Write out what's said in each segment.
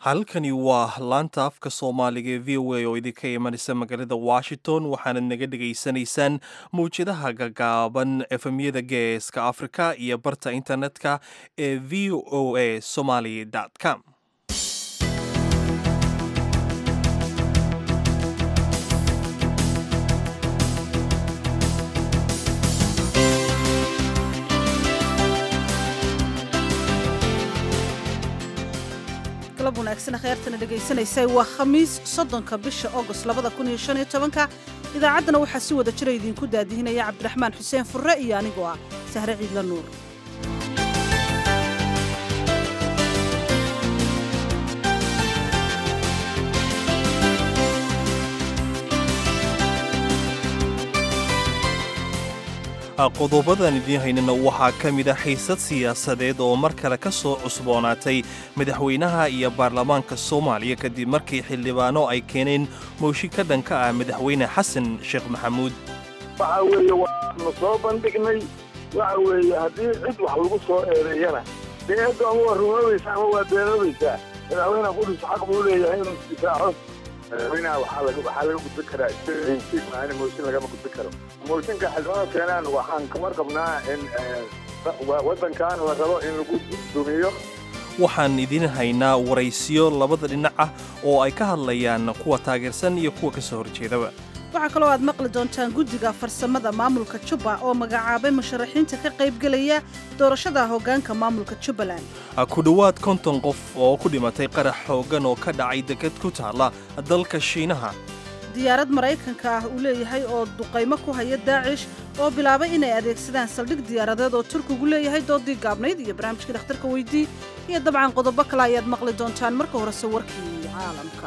halkani waa laanta afka soomaaliga ee v o a oo idinka imanaysa magaalada washington waxaanad naga dhegaysanaysaan mawjadaha gagaaban efemyada geeska afrika iyo barta internetka ee v o a somaly com galab wanaagsan kheyrtana dhegaysanaysay waa khamiis soddonka bisha agost labada kun iyo shan iyo tobanka idaacaddana waxaa si wada jira idinku daadihinaya cabdiraxmaan xuseen furre iyo anigoo ah sahre ciidla nuur qodobadan idiin haynana waxaa ka mid a xiisad siyaasadeed oo mar kale ka soo cusboonaatay madaxweynaha iyo baarlamaanka soomaaliya kadib markii xildhibaano ay keeneen mooshi ka dhanka ah madaxweyne xasan sheekh maxamuud waxa weeye waanu soo bandhignay waxa weeye haddii cid wax lagu soo eedeeyana dee eeddu ama waa rumoobaysa ama waa beenoobaysaa madaxweyneha qudus xaq buu leeyahay inuu isdifaaco madaxweynaha waxaa laga waxaa laga gudbin karaa maana mooshin lagama gudbin karo mooshinka xildhibaano keenaan waxaan kamar qabnaa in waddankan la rabo in lagu dumiyo waxaan idiin haynaa waraysiyo labada dhinac ah oo ay ka hadlayaan kuwa taageersan iyo kuwa ka soo horjeedaba waxaa kaloo aad maqli doontaan guddiga farsamada maamulka jubba oo magacaabay musharaxiinta ka qaybgelaya doorashada hoggaanka maamulka jubbaland ku dhowaad konton qof oo ku dhimatay qarax xooggan oo ka dhacay deked ku taalla dalka shiinaha diyaarad maraykanka ah uu leeyahay oo duqaymo ku haya daacish oo bilaabay inay adeegsadaan saldhig diyaaradeed oo turkigu leeyahay doodii gaabnayd iyo barnaamijkii dhakhtarka weydii iyo dabcan qodobo kale ayaad maqli doontaan marka horese warkii caalamka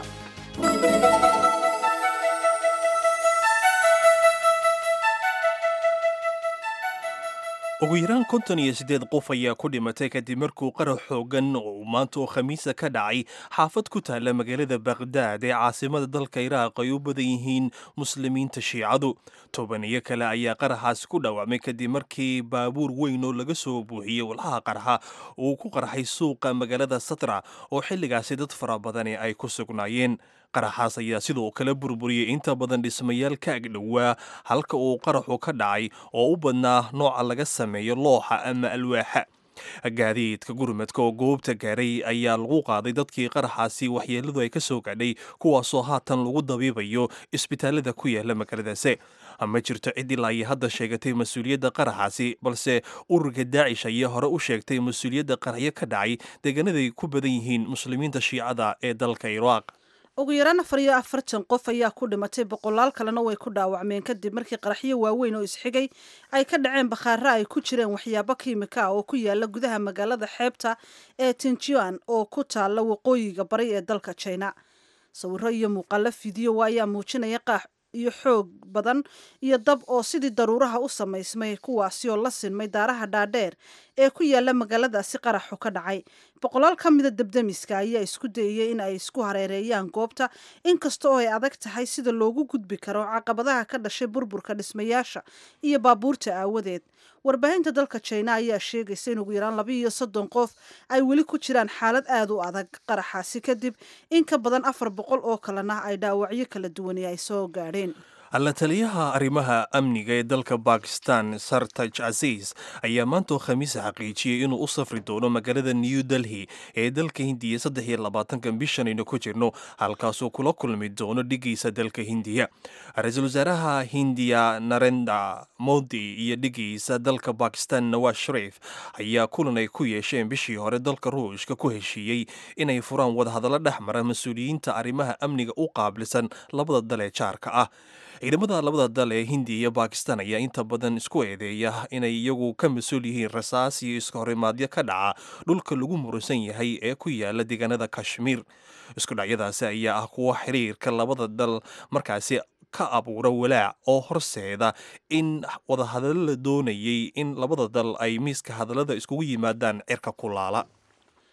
ugu yaraan konton iyo siddeed qof ayaa ku dhimatay kadib markuu qarax xoogan oo maanta oo khamiisa ka dhacay xaafad ku taalla magaalada bakhdad ee caasimada dalka iraaq ay u badan yihiin muslimiinta shiicadu tobaniyo kale ayaa qaraxaasi ku dhaawacmay kadib markii baabuur weyn oo laga soo buuxiyey walxaha qarxa uu ku qarxay suuqa magaalada satra oo xilligaasi dad fara badani ay ku sugnaayeen qaraxaas ayaa sidoo kale burburiyey inta badan dhismayaal ka agdhowaa halka uu qaraxu ka dhacay oo u badnaa nooca laga sameeyo looxa ama alwaaxa gaadiidka gurmadka oo goobta gaaray ayaa lagu qaaday dadkii qaraxaasi waxyeeladu ay ka soo gaadhay kuwaasoo haatan lagu dabiibayo isbitaalada ku yaala magaaladaasi ma jirto cid ilaa iyo hadda sheegatay mas-uuliyadda qaraxaasi balse ururka daacish ayaa hore u sheegtay mas-uuliyadda qaraxyo ka dhacay deegaanaday ku badan yihiin muslimiinta shiicada ee dalka iraaq ugu yaraan afar iyo afartan qof ayaa ku dhimatay boqolaal kalena way ku dhaawacmeen kadib markii qaraxyo waaweyn oo isxigay ay ka dhaceen bakhaara ay ku jireen waxyaabo kiimika ah oo ku yaala gudaha magaalada xeebta ee tinjuan oo ku taalla waqooyiga bari ee dalka jina sawiro iyo muuqaalo fidiyo ayaa muujinaya qaax iyo xoog badan iyo dab oo sidii daruuraha u samaysmay kuwaasi oo la sinmay daaraha dhaadheer ee ku yaala magaaladaasi qaraxu ka dhacay boqolaal ka mida debdemiska ayaa isku dayayay in ay isku hareereeyaan goobta inkasta oo ay adag tahay sida loogu gudbi karo caqabadaha ka dhashay burburka dhismayaasha iyo baabuurta aawadeed warbaahinta dalka jina ayaa sheegaysa in ugu yaraan laba iyo soddon qof ay weli ku jiraan xaalad aad u adag qaraxaasi kadib in ka badan afar boqol oo kalena ay dhaawacyo kala duwani ay soo gaadheen alla taliyaha arrimaha amniga ee dalka bakistan sartaj casiis ayaa maantoo khamiisa xaqiijiyey inuu u safri doono magaalada new delhi ee dalka hindiya saddex iyo labaatanka bishan aynu ku jirno halkaasuu kula kulmi doono dhigiisa dalka hindiya ra-iisul wasaaraha hindiya narenda modi iyo dhigiisa dalka bakistan nawaz sharif ayaa kulan ay ku yeesheen bishii hore dalka ruushka ku heshiiyey inay furaan wadahadallo dhex mara mas-uuliyiinta arrimaha amniga u qaabilsan labada dal ee jaarka ah ciidamada labada dal ee hindiya iyo bakistan ayaa inta badan isku eedeeya inay iyagu ka mas-uul yihiin rasaas iyo iska horimaadyo ka dhaca dhulka lagu muransan yahay ee ku yaala deegaanada kashmiir isku dhacyadaasi ayaa ah kuwa xiriirka labada dal markaasi ka abuura walaac oo horseeda in wadahadallo la doonayay in labada dal ay miiska hadallada iskugu yimaadaan cirka kulaala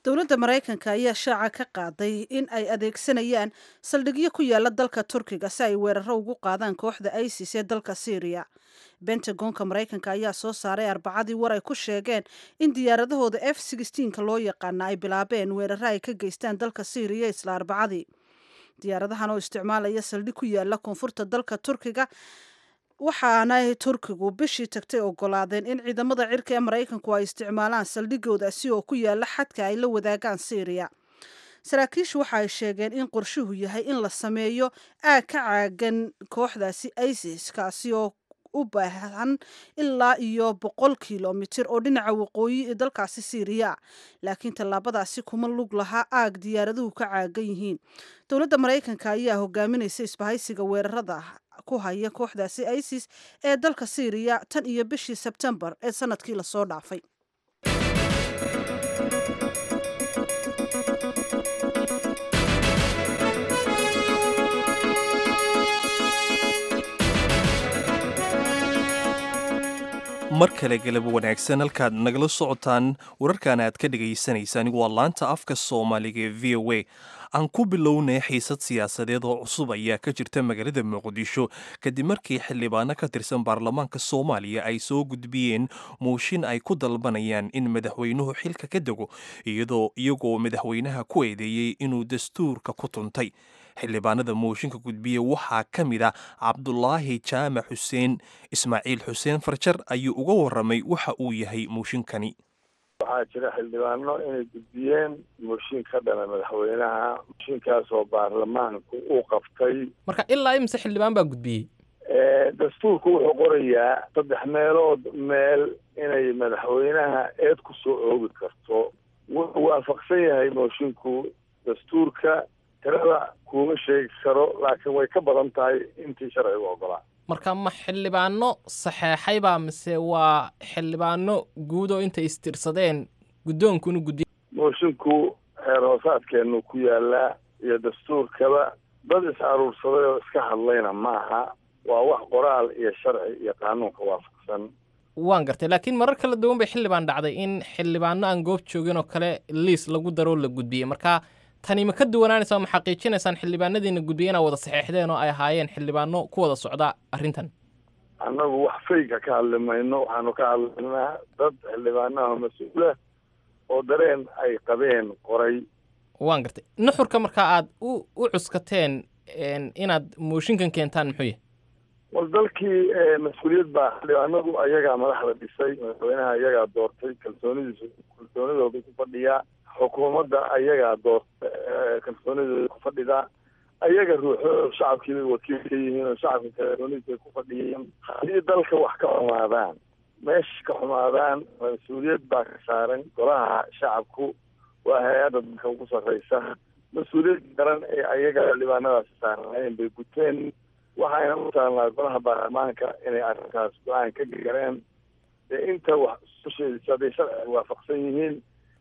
dowladda maraykanka ayaa shaaca ka qaaday in ay adeegsanayaan saldhigyo ku yaala dalka turkiga si ay weeraro ugu qaadaan kooxda isis ee dalka syriya bentagonka maraykanka ayaa soo saaray arbacadii war ay ku sheegeen in diyaaradahooda f ka loo yaqaana ay bilaabeen weeraro ay ka geystaan dalka syriya isla arbacadii diyaaradahan oo isticmaalaya saldhig ku yaala koonfurta dalka turkiga waxaanay turkigu bishii tagtay ogolaadeen in ciidamada cirka ee maraykanku ay isticmaalaan saldhigoodaasi oo ku yaala xadka ay la wadaagaan syriya saraakiishu waxa ay sheegeen in qorshuhu yahay in la sameeyo aag ka caagan kooxdaasi isis kaasi oo u baahan ilaa iyo boqol kilomitir oo dhinaca waqooyi ee dalkaasi syriya laakiin tallaabadaasi kuma lug lahaa aag diyaaraduhu ka caagan yihiin dowladda maraykanka ayaa hogaaminaysa isbahaysiga weerarada ku haya kooxdaasi isis ee dalka syriya tan iyo bishii sebtembar ee sanadkii lasoo dhaafay mar kale galab wanaagsan halkaad nagala socotaan wararkan aad ka dhagaysanaysaan waa laanta afka soomaaliga ee v o a aan ku bilownay xiisad siyaasadeed oo cusub ayaa ka jirta magaalada muqdisho kadib markii xildhibaano ka tirsan baarlamaanka soomaaliya ay soo gudbiyeen mooshin ay ku dalbanayaan in madaxweynuhu xilka ka dego iyadoo iyagoo madaxweynaha ku eedeeyey inuu dastuurka ku tuntay xildhibaanada mooshinka gudbiya waxaa ka mid a cabdulaahi jaamac xuseen ismaaciil xuseen farjar ayuu uga waramay waxa uu yahay mooshinkani waxaa jira xildhibaano inay gudbiyeen mooshin ka dhana madaxweynaha mooshinkaasoo baarlamaanku uu qabtay marka ilaa imise xildhibaan baa gudbiyey dastuurku wuxuu qorayaa saddex meelood meel inay madaxweynaha eed ku soo oogi karto wuxuu waafaqsan yahay moshinku dastuurka tirada kuma sheegi karo laakiin way ka badan tahay intii sharcigu ogolaa marka ma xildhibaano saxeexaybaa mise waa xildhibaano guud oo intay istirsadeen guddoonkunu guddiy moshinku xeer hoosaadkeenu ku yaalaa iyo dastuurkaba dad is aruursaday oo iska hadlayna maaha waa wax qoraal iyo sharci iyo qaanuunka waafaqsan waan gartay laakiin marar kala duwan bay xildhibaan dhacday in xildhibaano aan goob joogin oo kale liis lagu daroo la gudbiyey marka tani ma ka duwanaanaysa ma xaqiijinaysaan xildhibaanadiina gudbiya inaa wada saxeexdeen oo ay ahaayeen xildhibaano ku wada socda arrintan annagu wax fayga ka hadli mayno waxaanu ka hadlaynaa dad xildhibaanaha mas-uula oo dareen ay qabeen qoray waan gartay nuxurka markaa aad u u cuskateen inaad mooshinkan keentaan muxuu yahay wal dalkii mas-uuliyad baa xildhibaanadu ayagaa madaxda dhisay madaxweynaha ayagaa doortay kalsoonidiisu kalsoonidooda ku fadhiyaa xukuumadda ayagaa doorta kalsoonidooda ku fadhidaa ayaga ruuxo shacabkii bay wakiil ka yihiin oo shacabka kalsoonidiisa ku fadhiyeen haddii dalka wax ka xumaadaan meesha ka xumaadaan mas-uuliyad baa ka saaran golaha shacabku waa hay-adda dalka ugu sarreysa mas-uuliyad garan ee ayaga xildhibaanadaasi saarnaayeen bay guteen waxayna u taalnaa golaha baarlamaanka inay arrintaas go-aan ka gareen ee inta wax usheedisa hadday sharciga waafaqsan yihiin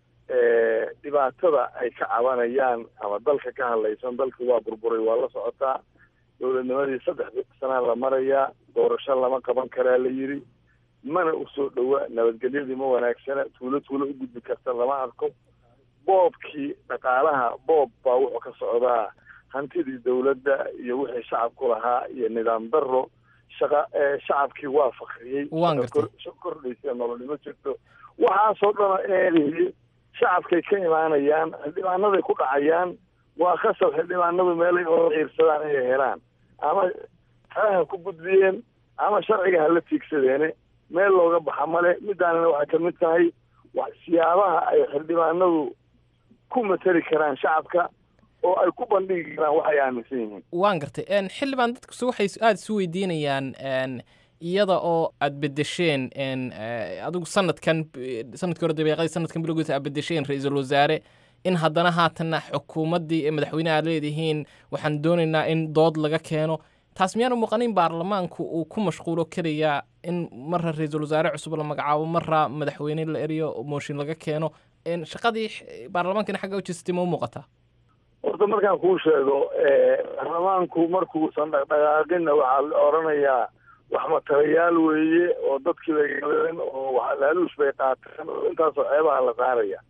dhibaatada ay ka cabanayaan ama dalka ka hadlaysan dalka waa burburay waa la socotaa dowladnimadii saddex sanaa la marayaa doorasho lama qaban karaa la yidhi mana usoo dhowa nabadgelyadii ma wanaagsana tuulo tuulo u gudbi karta lama arko boobkii dhaqaalaha boob baa wuxuu ka socdaa hantidii dowladda iyo wixii shacabku lahaa iyo nidaam daro shaqa shacabkii waa fakriyey kordhaysa nololnimo jirto waxaasoo dhan eedihi shacabkay ka imaanayaan xildhibaanaday ku dhacayaan waa khasab xildhibaanadu meelay oo ciirsadaan inay helaan ama talaha ku gudbiyeen ama sharciga hala tiigsadeene meel looga baxa male midaanina waxay kamid tahay siyaabaha ay xildhibaanadu ku matali karaan shacabka oo ay ku bandhigi karaan waxay aaminsan yihiin waan gartay xildhibaan dadkusu waxay aada isu weydiinayaan iyada oo aad bedesheen adigu sanadkan sanadkii hore dabeeqadii sanadkan bilowgiisa aad bedesheen ra-iisul wasaare in haddana haatanna xukuumaddii ee madaxweyne aad leedihiin waxaan doonaynaa in dood laga keeno taas miyaanu muuqanin baarlamaanku uu ku mashquulo keliya in marra ra-iisul wasaare cusub la magacaabo marra madaxweyne la eriyo mooshin laga keeno shaqadii baarlamaankina xagga u jeestay ma u muuqataa horta markaan kuu sheego baarlamaanku markuusan dhaqdhaqaaqinna waxaa la odhanayaa wax matalayaal weeye oo dadkii bay galeen oo laaluush bay qaateen oo intaasoo ceebaha la saaraya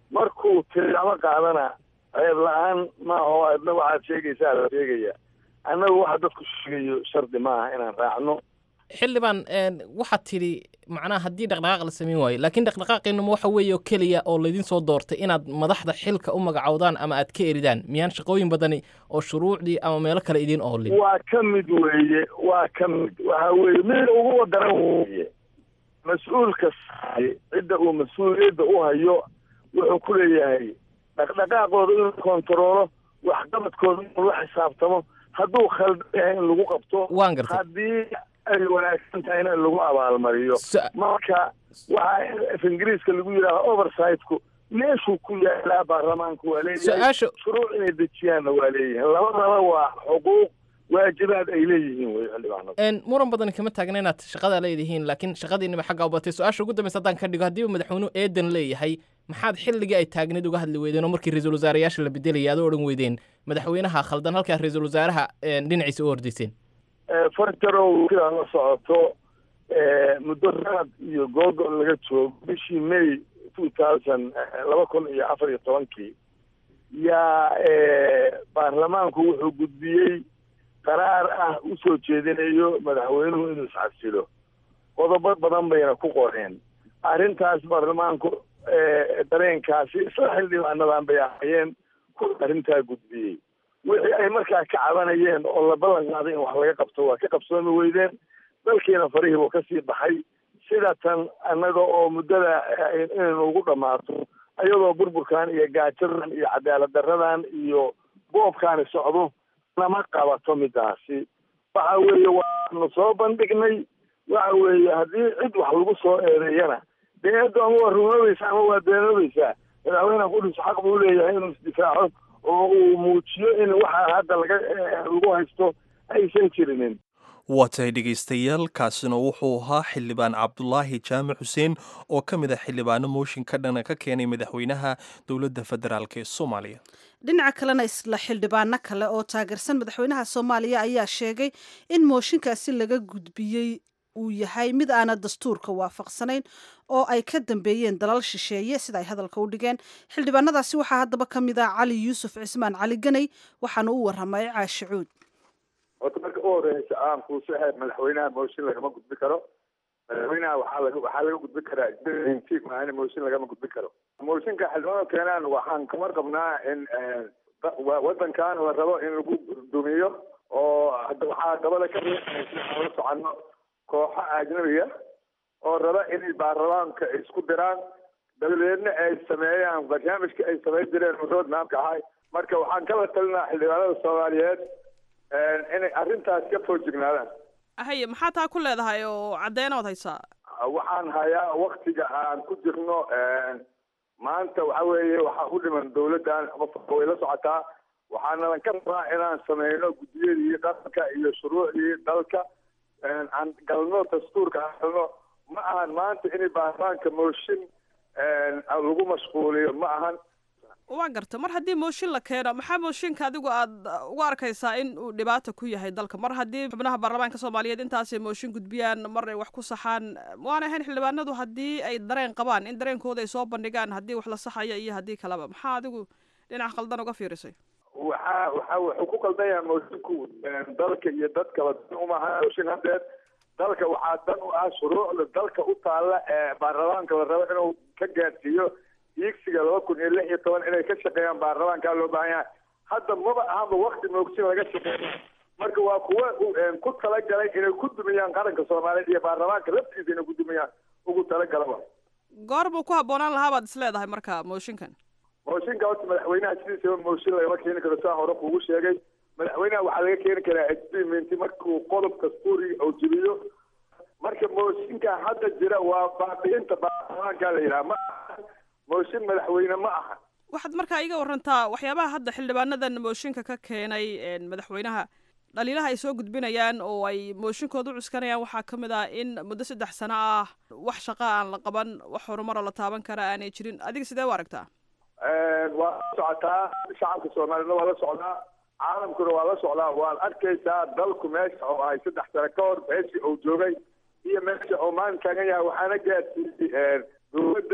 markuu tilmaamo qaadana ceeb la-aan maaho adna waxaad sheegaysaa la sheegaya annagu waxa dadku sheegayo shardi maaha inaan raacno xildhibaan waxaad tidhi macnaha haddii dhaqdhaqaaq la samayn waayo laakiin dhaqdhaqaaqiinuma waxa weeye oo keliya oo laydin soo doortay inaad madaxda xilka u magacowdaan ama aad ka eridaan miyaan shaqooyin badani oo shuruucdii ama meelo kale idiin oolin waa ka mid weeye waa ka mid waxa weeye mid ugu wadaran weeye mas-uulka saay cidda uu mas-uuliyadda u hayo wuxuu ku leeyahay dhaqdhaqaaqooda inuu kontaroolo waxqabadkooda inuu la xisaabtamo hadduu khaldan yahay in lagu qabto waan gartay haddii ay wanaagsan tahayna in lagu abaalmariyo Su- marka waxaa af ingiriiska lagu yidhaaha oversitku meeshuu ku yaalaa baarlamaanku waa leeyahay su-aasha shuruuc inay dejiyaanna waa leeyihiin labadaba waa xuquuq waajibaad ay leeyihiin wey xildhibaanadu een muran badan kama taagna inaad shaqada leedihiin laakiin shaqadiinaba xagga u batay su-aasha ugu dambaysa haddaan ka dhigo haddiiba madaxweynuhu eedan leeyahay maxaad xilligii ay taagneed uga hadli weydeen oo markii ra-iisul wasaareyaasha la bedelaya aad u odhan weydeen madaxweynaha khaldan halkaa ra-iisul wasaaraha een, dhinaciisa u ordayseen farjarow sidaa la socoto muddo sanad iyo googol laga joogo bishii may two thousand laba kun iyo afar iyo tobankii yaa baarlamaanku wuxuu gudbiyey qaraar ah usoo jeedinayo madaxweynuhu inuu iscasilo qodobo badan bayna ku qoreen arrintaas baarlamaanku dareenkaasi isla xildhibaanadan bay ahayeen ku arrintaa gudbiyey wixii ay markaa ka cabanayeen oo la ballan qaaday in wax laga qabto waa ka qabsoomi weydeen dalkiina farihii buu kasii baxay sida tan annaga oo muddada inaynu ugu dhammaato ayadoo burburkan iyo gaajadan iyo cadaalad daradan iyo boobkaani socdo nama qabato midaasi waxa weeye waanu soo bandhignay waxa weeye haddii cid wax lagu soo eedeeyana dee eeddo ama waa rumoobaysa ama waa beenoobaysaa madaxweyneha qudus xaq buu leeyahay inuu isdifaaco oo uu muujiyo in waxa hadda laga lagu haysto aysan jirinin waa tahay dhegaystayaal kaasina wuxuu ahaa xildhibaan cabdulaahi jaamac xuseen oo ka mid ah xildhibaano mooshin ka dhana ka keenay madaxweynaha dowladda federaalk ee soomaaliya dhinaca kalena isla xildhibaano kale oo taageersan madaxweynaha soomaaliya ayaa sheegay in mooshinkaasi laga gudbiyey uu yahay mid aana dastuurka waafaqsanayn oo ay ka dambeeyeen dalal shisheeye sida ay hadalka u dhigeen xildhibaanadaasi waxaa haddaba ka mid ah cali yuusuf cismaan cali ganay waxaana u waramay caashi cuud horta marka u horeysa aan kuusahay madaxweynaha mooshin lagama gudbi karo madaxweynaha waxaa laga waxaa laga gudbi karaa intiig maahan mooshin lagama gudbi karo mooshinka xildhibaanada keenaan waxaan kamar qabnaa in wadankan la rabo in lagu dumiyo oo hadda waxaa dabada ka riixaysa aan la soconno kooxo ajnabiga oo raba inay baarlamaanka isku diraan dabadeedna ay sameeyaan barnaamijka ay samayn jireen road mapka ahay marka waxaan kala talinaa xildhibaanada soomaaliyeed inay arrintaas ka foojignaadaan haye maxaa taa ku leedahay oo caddeynood haysaa waxaan hayaa waktiga aan ku jirno maanta waxa weeye waxaa u dhiman dawladdan qofka way la socotaa waxaanadan ka rabaa inaan sameyno guddiyadii qaranka iyo shuruucdii dalka aan galno dastuurka aan galno ma ahan maanta inay baarlamaanka mooshin lagu mashquuliyo ma ahan waa garta mar haddii mooshin la keeno maxaa mooshinka adigu aad uga arkaysaa in uu dhibaata ku yahay dalka mar haddii xubnaha baarlamaanka soomaaliyeed intaasay mooshin gudbiyaan mar ay wax ku saxaan waana ahayn xildhibaanadu haddii ay dareen qabaan in dareenkooda ay soo bandhigaan haddii wax la saxayo iyo haddii kaleba maxaa adigu dhinac khaldan uga fiirisay waxaa waxa wuxuu ku qaldan yahay moosinku dalka iyo dadkaba dan umaha mooshin haddeed dalka waxaa dan u ah shuruucda dalka u taalla ee baarlamaanka la rabo inuu ka gaadhsiiyo iigsiga laba kun iyo lix iyo toban inay ka shaqeeyaan baarlamaankaa loo baahan yahay hadda maba ahanba wakti moogsin laga shaqeeyo marka waa kuwa ku talagalay inay ku dumiyaan qaranka soomaaliyeed iyo baarlamaanka laftiisa inay ku dumiyaan ugu talagalaba goor buu ku habboonaan lahaa baad is leedahay marka mooshinkan mooshinka horta madaxweynaha sidiisaba mooshin lagama keeni karo saa hore kuugu sheegay madaxweynaha waxaa laga keeni karaa experiment markuu qodob dastuuri oo jiriyo marka mooshinka hadda jira waa baabiinta baarlamaanka la yidhaha ma aha mooshin madaxweyne ma aha waxaad markaa iga warantaa waxyaabaha hadda xildhibaanadan mooshinka ka keenay madaxweynaha dhaliilaha ay soo gudbinayaan oo ay mooshinkooda u cuskanayaan waxaa ka mid ah in muddo saddex sano ah wax shaqa aan la qaban wax horumaroo la taaban kara aanay jirin adiga sidee u aragtaa waa la socotaa shacabka soomaaliyedna waa la socdaa caalamkuna waa la socdaa waad arkaysaa dalku meesha oo ahay saddex sano ka hor meeshii uu joogay iyo meesha oo maanta taagan yahay waxaana gaadsiiyey dowladda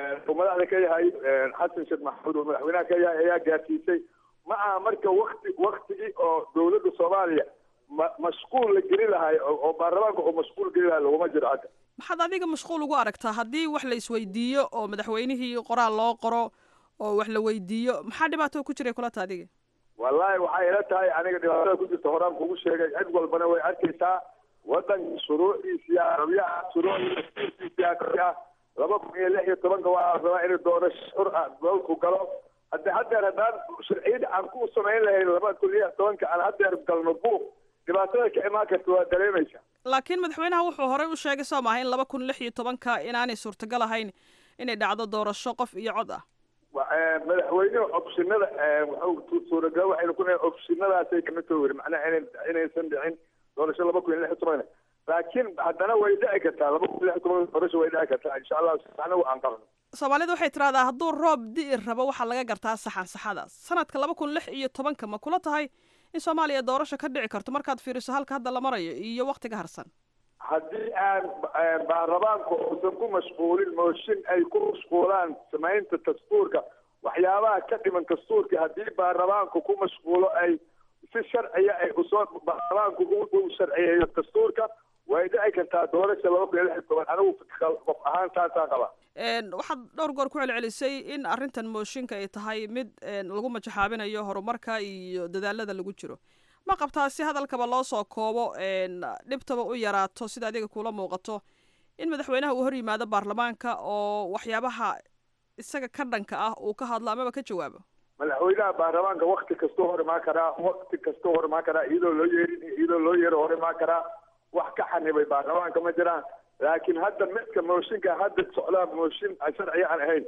uu madaxda ka yahay xasan sheekh maxamuud oo madaxweynaha ka yahay ayaa gaarsiisay ma aha marka wakti waktigii oo dowladda soomaaliya ma mashquul la geli lahay oo baarlamaanka oo mashquul geli lahay laguma jiro hadda maxaad adiga mashquul ugu aragtaa haddii wax la isweydiiyo oo madaxweynihii qoraal loo qoro oo wax la weydiiyo maxaa dhibaato ku jiray kulata adiga wallaahi waxay ila tahay aniga dhibaatada ku jirta horaan kugu sheegay cid walbana way arkaysaa waddanka shuruucdiisiya rabyaha shuruucdiisiya ah laba kun iyo lix iyo tobanka waa rabaa inuu doorasho xur ah dalku galo hadde haddeer haddaan sharciyada aan ku samayn lahayn laba kun iyo tobanka aan haddeer galno buuq dhibaatada ka imaan karta waa dareemaysa laakiin madaxweynaha wuxuu horey u sheegay soo maaha in laba kun lix iyo tobanka inaanay suurtagal ahayn inay dhacdo doorasho qof iyo cod ah madaxweynuhu opshinada wuxuu suuragal waxaynu ku nahay opshinadaasay kamid tahay weri macnaha ina inaysan dhicin doorasho laba kun iyo lix iyo tobanka laakiin haddana way dhici kartaa laba kun iyo lix iyo tobanka doorasho way dhici kartaa insha allah anagu aan qabno soomaalida waxay tidhahdaa hadduu roob di'i rabo waxaa laga gartaa saxan saxada sanadka laba kun lix iyo tobanka ma kula tahay in soomaaliya doorasho ka dhici karto markaad fiiriso halka hadda la marayo iyo waktiga harsan haddii aan baarlamaanku uusan ku mashquulin mooshin ay ku mashquulaan samaynta dastuurka waxyaabaha ka dhiman dastuurka haddii baarlamaanku ku mashquulo ay si sharciya ay usoo baarlamaanku u sharciyeeyo dastuurka way dhici kartaa doorasha laba kun iyo lix iyo toban anigu qof ahaan saasaa qaba waxaad dhowr goor ku celcelisay in arrintan mooshinka ay tahay mid lagu majaxaabinayo horumarka iyo dadaalada lagu jiro ma qabtaa si hadalkaba loo soo koobo dhibtaba u yaraato sida adiga kula muuqato in madaxweynaha uu hor yimaado baarlamaanka oo waxyaabaha isaga ka dhanka ah uu ka hadlo amaba ka jawaabo madaxweynaha baarlamaanka wakti kastuu hor imaan karaa wakti kastuu hor imaan karaa iyadoo loo yeerin iyadoo loo yeero hor imaan karaa wax ka xanibay baarlamaanka ma jiraan laakiin hadda midka mooshinka hadda socdaa mooshin sharciya aan ahayn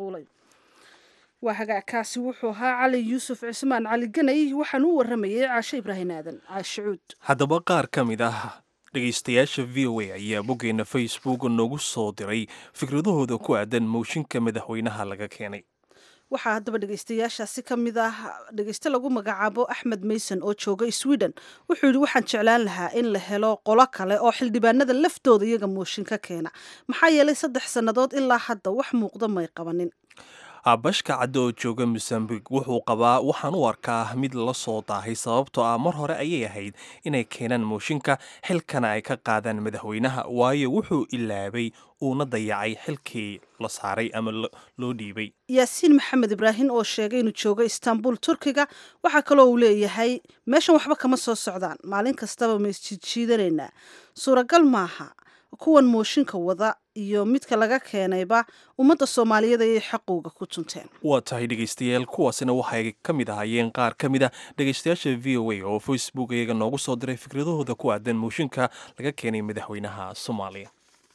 waa hagaagkaasi wuxuu ahaa cali yuusuf cismaan cali ganay waxaan u waramayay caashe ibraahin aadan caashe cuud haddaba qaar ka mid ah dhegaystayaasha v o a ayaa boggeena facebook noogu soo diray fikradahooda ku aadan mooshinka madaxweynaha laga keenay waxaa haddaba dhegaystayaashaasi ka mid ah dhegayste lagu magacaabo axmed mayson oo jooga sweden wuxuu yidhi waxaan jeclaan lahaa in la helo qolo kale oo xildhibaanada laftooda iyaga mooshin ka keena maxaa yeelay saddex sannadood ilaa hadda wax muuqda may qabanin bashka cadde oo jooga mosambik wuxuu qabaa waxaan u arkaa mid la soo daahay sababtoo ah mar hore ayay ahayd inay keenaan mooshinka xilkana ay ka qaadaan madaxweynaha waayo wuxuu ilaabay uuna dayacay xilkii la saaray ama loo dhiibay yaasiin maxamed ibraahim oo sheegay inuu joogo istanbul turkiga waxaa kaloo uu leeyahay meeshan waxba kama soo socdaan maalin kastaba ma isjiidjiidanaynaa suuragal maaha kuwan mooshinka wada iyo midka laga keenayba ummadda soomaaliyeed ayay xaqowga ku tunteen waa tahay dhegaystayaal kuwaasina waxay ka mid ahaayeen qaar ka mid a dhegaystayaasha v o a oo facebook iyaga noogu soo diray fikradahooda ku aadan mooshinka laga keenay madaxweynaha soomaaliya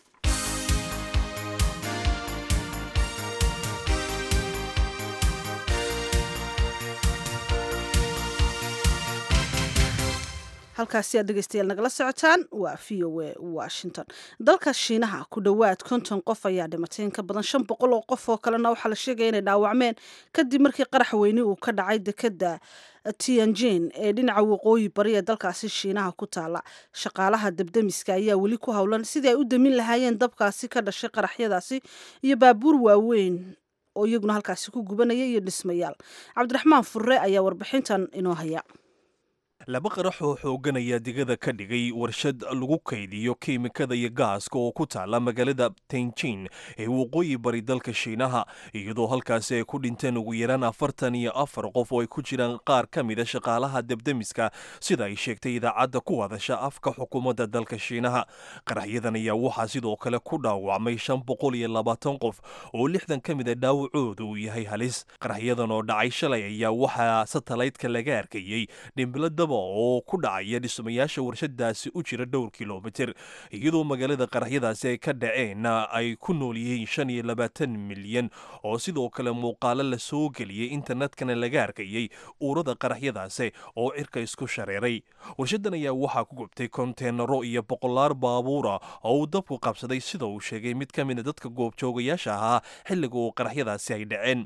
halkaasi aad dhegeystayaal nagala socotaan waa v o a washington dalka shiinaha ku dhowaad konton qof ayaa dhimatay in ka badan shan boqol oo qof oo kalena waxaa la sheegaya inay dhaawacmeen kadib markii qarax weyne uu ka dhacay dekeda tianjin ee dhinaca waqooyi bari ee dalkaasi shiinaha ku taala shaqaalaha debdemiska ayaa weli ku howlan sidii ay u damin lahaayeen dabkaasi ka dhashay qaraxyadaasi iyo baabuur waaweyn oo iyaguna halkaasi ku gubanaya iyo dhismayaal cabdiraxmaan furre ayaa warbixintan inoo haya laba qarax oo xoogan ayaa digada ka dhigay warshad lagu kaydiyo kiimikada iyo gaaska oo ku taala magaalada tenjin ee waqooyi bari dalka shiinaha iyadoo halkaasi ay ku dhinteen ugu yaraan afartan iyo afar qof oo ay ku jiraan qaar ka mida shaqaalaha debdemiska sida ay sheegtay idaacadda ku hadasha afka xukuumadda dalka shiinaha qaraxyadan ayaa waxaa sidoo kale ku dhaawacmay shan boqol iyo labaatan qof oo lixdan ka mida dhaawacooda uu yahay halis qaraxyadan oo dhacay shalay ayaa waxaa satalaydka laga arkayey dhimbiladaba oo ku dhacaya dhismayaasha warshadaasi u jira dhowr kilomitir iyadoo magaalada qaraxyadaasi ay ka dhaceen ay ku nool yihiin shan iyo labaatan milyan oo sidoo kale muuqaalo la soo geliyey internetkana laga arkayey uurada qaraxyadaasi oo cirka isku shareeray warshadan ayaa waxaa ku gubtay konteenaro iyo boqolaar baabuura oo uu dabku qabsaday sida uu sheegay mid ka mida dadka goobjoogayaasha ahaa xilliga uu qaraxyadaasi ay dhaceen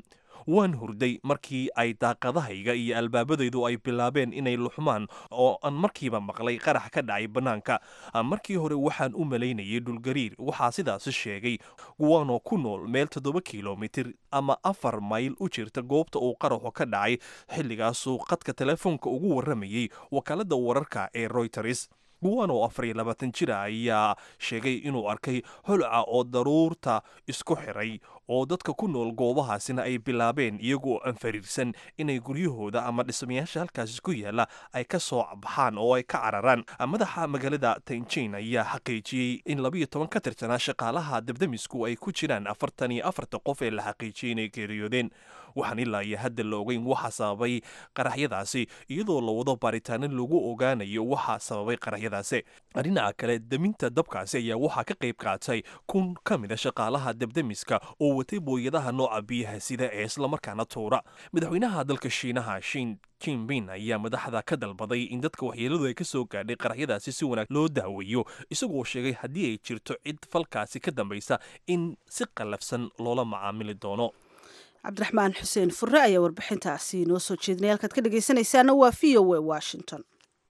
waan hurday markii ay daaqadahayga iyo albaabadaydu ay bilaabeen inay luxmaan oo aan markiiba maqlay qarax ka dhacay bannaanka markii hore waxaan u malaynayay dhulgariir waxaa sidaasi sheegay guwaanoo ku nool meel toddoba kilomitir ama afar mayl u jirta goobta uu qaraxu ka dhacay xilligaasuu qadka telefoonka ugu warramayey wakaaladda wararka ee royters guwan oo afar iyo labaatan jira ayaa sheegay inuu arkay holca oo daruurta isku xiray oo dadka ku nool goobahaasina ay bilaabeen iyagoo aan fariirsan inay guryahooda ama dhismayaasha halkaasi ku yaala ay ka soo baxaan oo ay ka cararaan madaxa magaalada tanjin ayaa xaqiijiyey in labiyo toban ka tirsanaa shaqaalaha dabdamisku ay ku jiraan afartan iyo afarta qof ee la xaqiijiyey inay geeriyoodeen waxaan ilaa iyo hadda la ogeyn waxa sababay qaraxyadaasi iyadoo la wado baaritaano lagu ogaanayo waxa sababay qaraxyadaasi dhinaca kale deminta dabkaasi ayaa waxaa ka qayb qaatay kun ka mid a shaqaalaha dabdamiska oo watay booyadaha nooca biyaha sida ee islamarkaana tuura madaxweynaha dalka shiinaha shin jinbin ayaa madaxda ka dalbaday in dadka waxyeeladu ay ka soo gaadhay qaraxyadaasi si wanaag loo daaweeyo isagoo sheegay haddii ay jirto cid falkaasi ka dambaysa in si qallafsan loola macaamili doono cabdiraxmaan xuseen furre ayaa warbixintaasi noo soo jeedinay halkaad ka dhegaysanaysaana waa v o a washington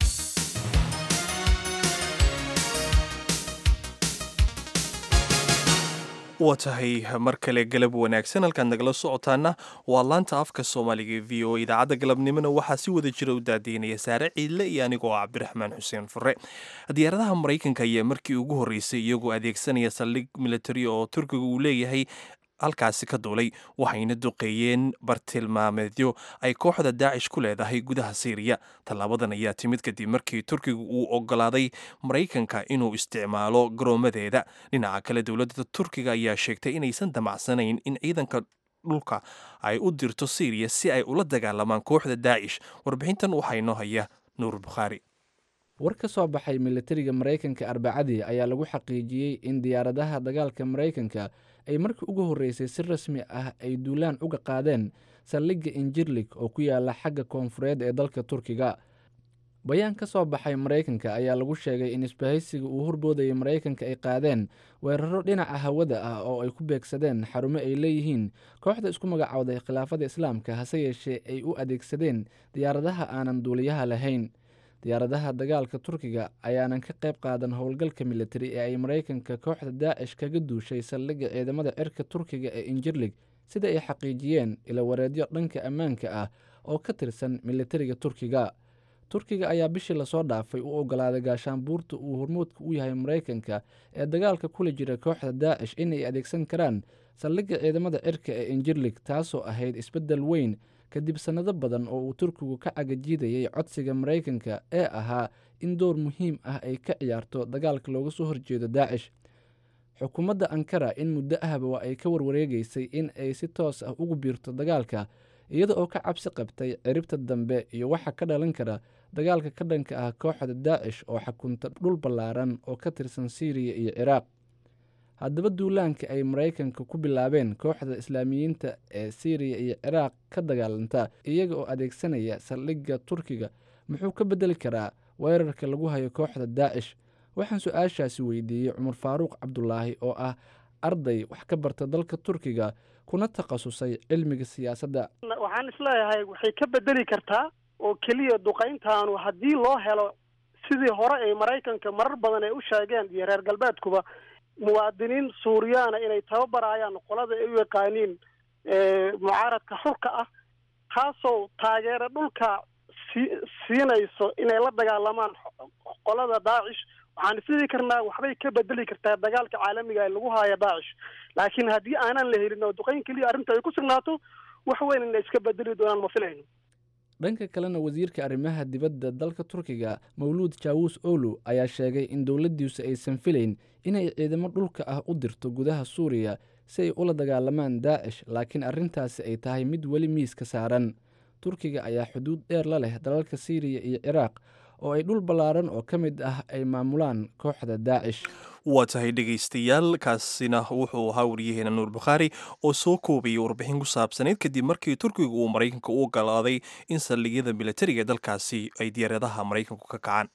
waa tahay mar kale galab wanaagsan halkaad nagala socotaana waa laanta afka soomaaliga e v o idaacadda galabnimona waxaa si wada jira u daadiinaya saare ciidle iyo anigoo ah cabdiraxmaan xuseen fure diyaaradaha maraykanka ayaa markii ugu horreysay iyagoo adeegsanaya saldhig militari oo turkiga uu leeyahay halkaasi ka duulay waxayna duqeeyeen bartilmaameedyo ay kooxda daacish ku leedahay gudaha siiriya tallaabadan ayaa timid kadib markii turkiga uu ogolaaday maraykanka inuu isticmaalo garoomadeeda dhinaca kale dowladda turkiga ayaa sheegtay inaysan damacsanayn in ciidanka dhulka ay u dirto siiriya si ay ula dagaalamaan kooxda daacish warbixintan waxaa inoo haya nuur bukhaari war ka soo baxay militariga maraykanka arbacadii ayaa lagu xaqiijiyey in diyaaradaha dagaalka maraykanka ay markii ugu horreysay si rasmi ah ay duulaan uga qaadeen saldhigga injirlig oo ku yaala xagga koonfureed ee dalka turkiga bayaan ka soo baxay maraykanka ayaa lagu sheegay in isbahaysiga uu horboodayay maraykanka ay qaadeen weeraro dhinaca hawada ah oo ay ku beegsadeen xarumo ay leeyihiin kooxda isku magacowday khilaafada islaamka hase yeeshee ay u adeegsadeen diyaaradaha aanan duuliyaha lahayn diyaaradaha dagaalka turkiga ayaanan ka qayb qaadan howlgalka militari ee ay maraykanka kooxda daacish kaga duushay saldhigga ciidamada cirka turkiga ee injirlig sida ay xaqiijiyeen ilawareedyo dhanka ammaanka ah oo ka tirsan militariga turkiga turkiga ayaa bishii lasoo dhaafay u ogolaaday gaashaanbuurta uu hormuudka u yahay maraykanka ee dagaalka kula jira kooxda daacish inay adeegsan karaan saldhigga ciidamada cirka ee injirlig taasoo ahayd isbeddel weyn kadib sannado badan oo uu turkigu ka cagajiidayay codsiga maraykanka ee ahaa in door muhiim ah ay ka ciyaarto dagaalka looga soo horjeedo daacish xukuumadda ankara in muddo ahba waa ay ka warwareegaysay in ay si toos ah ugu biirto dagaalka iyada oo ka cabsi qabtay ciribta dambe iyo waxa ka dhalan kara dagaalka ka dhanka ah kooxda daacish oo xakunta dhul ballaaran oo ka tirsan siiriya iyo ciraaq haddaba duulaanka ay maraykanka ku bilaabeen kooxda islaamiyiinta ee siiriya iyo ciraaq ka dagaalanta iyaga oo adeegsanaya saldhigga turkiga muxuu ka beddeli karaa weerarka lagu hayo kooxda daacish waxaan su-aashaasi weydiiyey cumar faaruuq cabdulaahi oo ah arday wax ka barta dalka turkiga kuna takhasusay cilmiga siyaasadda waxaan isleeyahay waxay ka bedeli kartaa oo keliya duqayntaanu haddii loo helo sidii hore ay maraykanka marar badan ay u sheegeen iyo reer galbeedkuba muwaadiniin suuriyaana inay tababarayaan qolada ay u yaqaaniin mucaaradka xulka ah taasoo taageero dhulka sii siinayso inay la dagaalamaan qolada daacish waxaan isdhihi karnaa waxbay ka bedeli kartaa dagaalka caalamiga ee lagu haayo daacish laakiin haddii aanan la helin oo duqayn keliya arrinta ay ku sugnaato wax weyn inay iska bedeli doonaan ma filayno dhanka kalena wasiirka arrimaha dibadda dalka turkiga mawluud jaawus olu ayaa sheegay in dowladdiisu aysan filayn inay ciidamo dhulka ah u dirto gudaha suuriya si ay ula dagaalamaan daacish laakiin arrintaasi ay tahay mid weli miiska saaran turkiga ayaa xuduud dheer la leh dalalka siiriya iyo ciraaq oo ay dhul ballaaran oo ka mid ah ay maamulaan kooxda daacish waa tahay dhegaystayaal kaasina wuxuu ahaa wariyaheena nuur bukhaari oo soo koobayay warbixin ku saabsaneyd kadib markii turkiga uu maraykanka u ogolaaday in saldhigyada militariga dalkaasi ay diyaaradaha maraykanku ka kacaan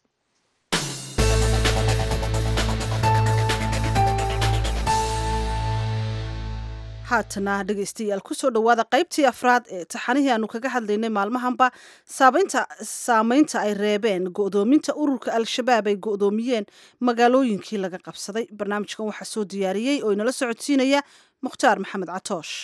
haatana dhegaystayaal kusoo dhowaada qaybtii afraad ee taxanihii aanu kaga hadlaynay maalmahanba saabeynta saameynta ay reebeen go'doominta ururka al-shabaab ay go'doomiyeen magaalooyinkii laga qabsaday barnaamijkan waxaa soo diyaariyey oo inala socodsiinaya mukhtaar maxamed catoosh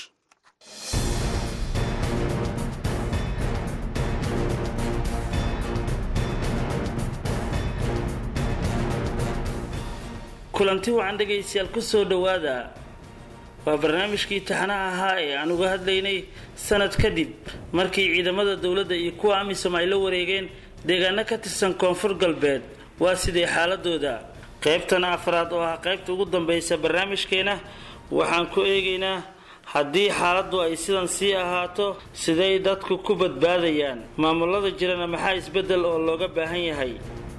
kulanti wacan dhegaystayaal ku soo dhowaada waa barnaamijkii taxanaha ahaa ee aan uga hadlaynay sanad kadib markii ciidamada dowladda iyo kuwa amisom ay la wareegeen deegaano ka tirsan koonfur galbeed waa sidee xaaladooda qaybtan afraad oo ah qaybta ugu dambaysa barnaamijkeena waxaan ku eegaynaa haddii xaaladdu ay sidan sii ahaato siday dadku ku badbaadayaan maamulada jirana maxaa isbeddel oo looga baahan yahay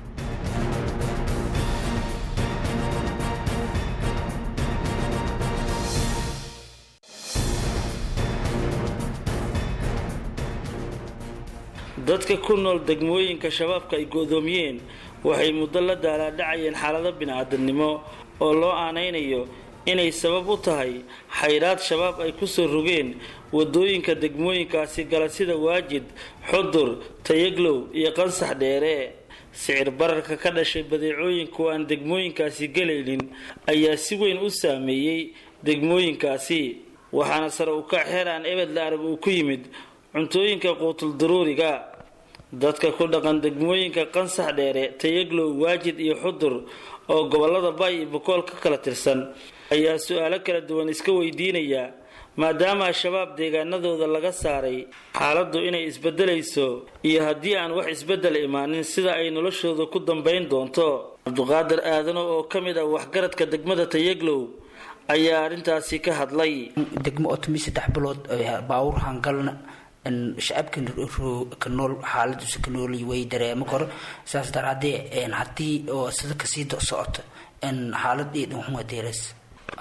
dadka ku nool degmooyinka shabaabka ay go'doomiyeen waxay muddo la daalaadhacayeen xaalado bini-aadamnimo oo loo aanaynayo inay sabab u tahay xayraad shabaab ay kusoo rogeen wadooyinka degmooyinkaasi gala sida waajid xudur tayaglow iyo qansax dheere sicir bararka ka dhashay badeecooyinku aan degmooyinkaasi gelaynin ayaa si weyn u saameeyey degmooyinkaasi waxaana sare u kac xeer aan ebed la arag uu ku yimid cuntooyinka quutul daruuriga dadka ku dhaqan degmooyinka qansax dheere tayaglow waajid iyo xudur oo gobolada bay iyo bokool ka kala tirsan ayaa su-aalo kala duwan iska weydiinaya maadaama al-shabaab deegaanadooda laga saaray xaaladdu inay isbedelayso iyo haddii aan wax isbedel imaanin sida ay noloshooda ku dambayn doonto cabduqaadir aadano oo ka mid ah waxgaradka degmada tayaglow ayaa arrintaasi ka hadlay degmo otomi saddex bilood baawur hangalna shacabka ka nool xaaladiisa ka noolay way dareemo karo saas daraadee haddii oo sida kasii socoto xaalad eed unhunga deeras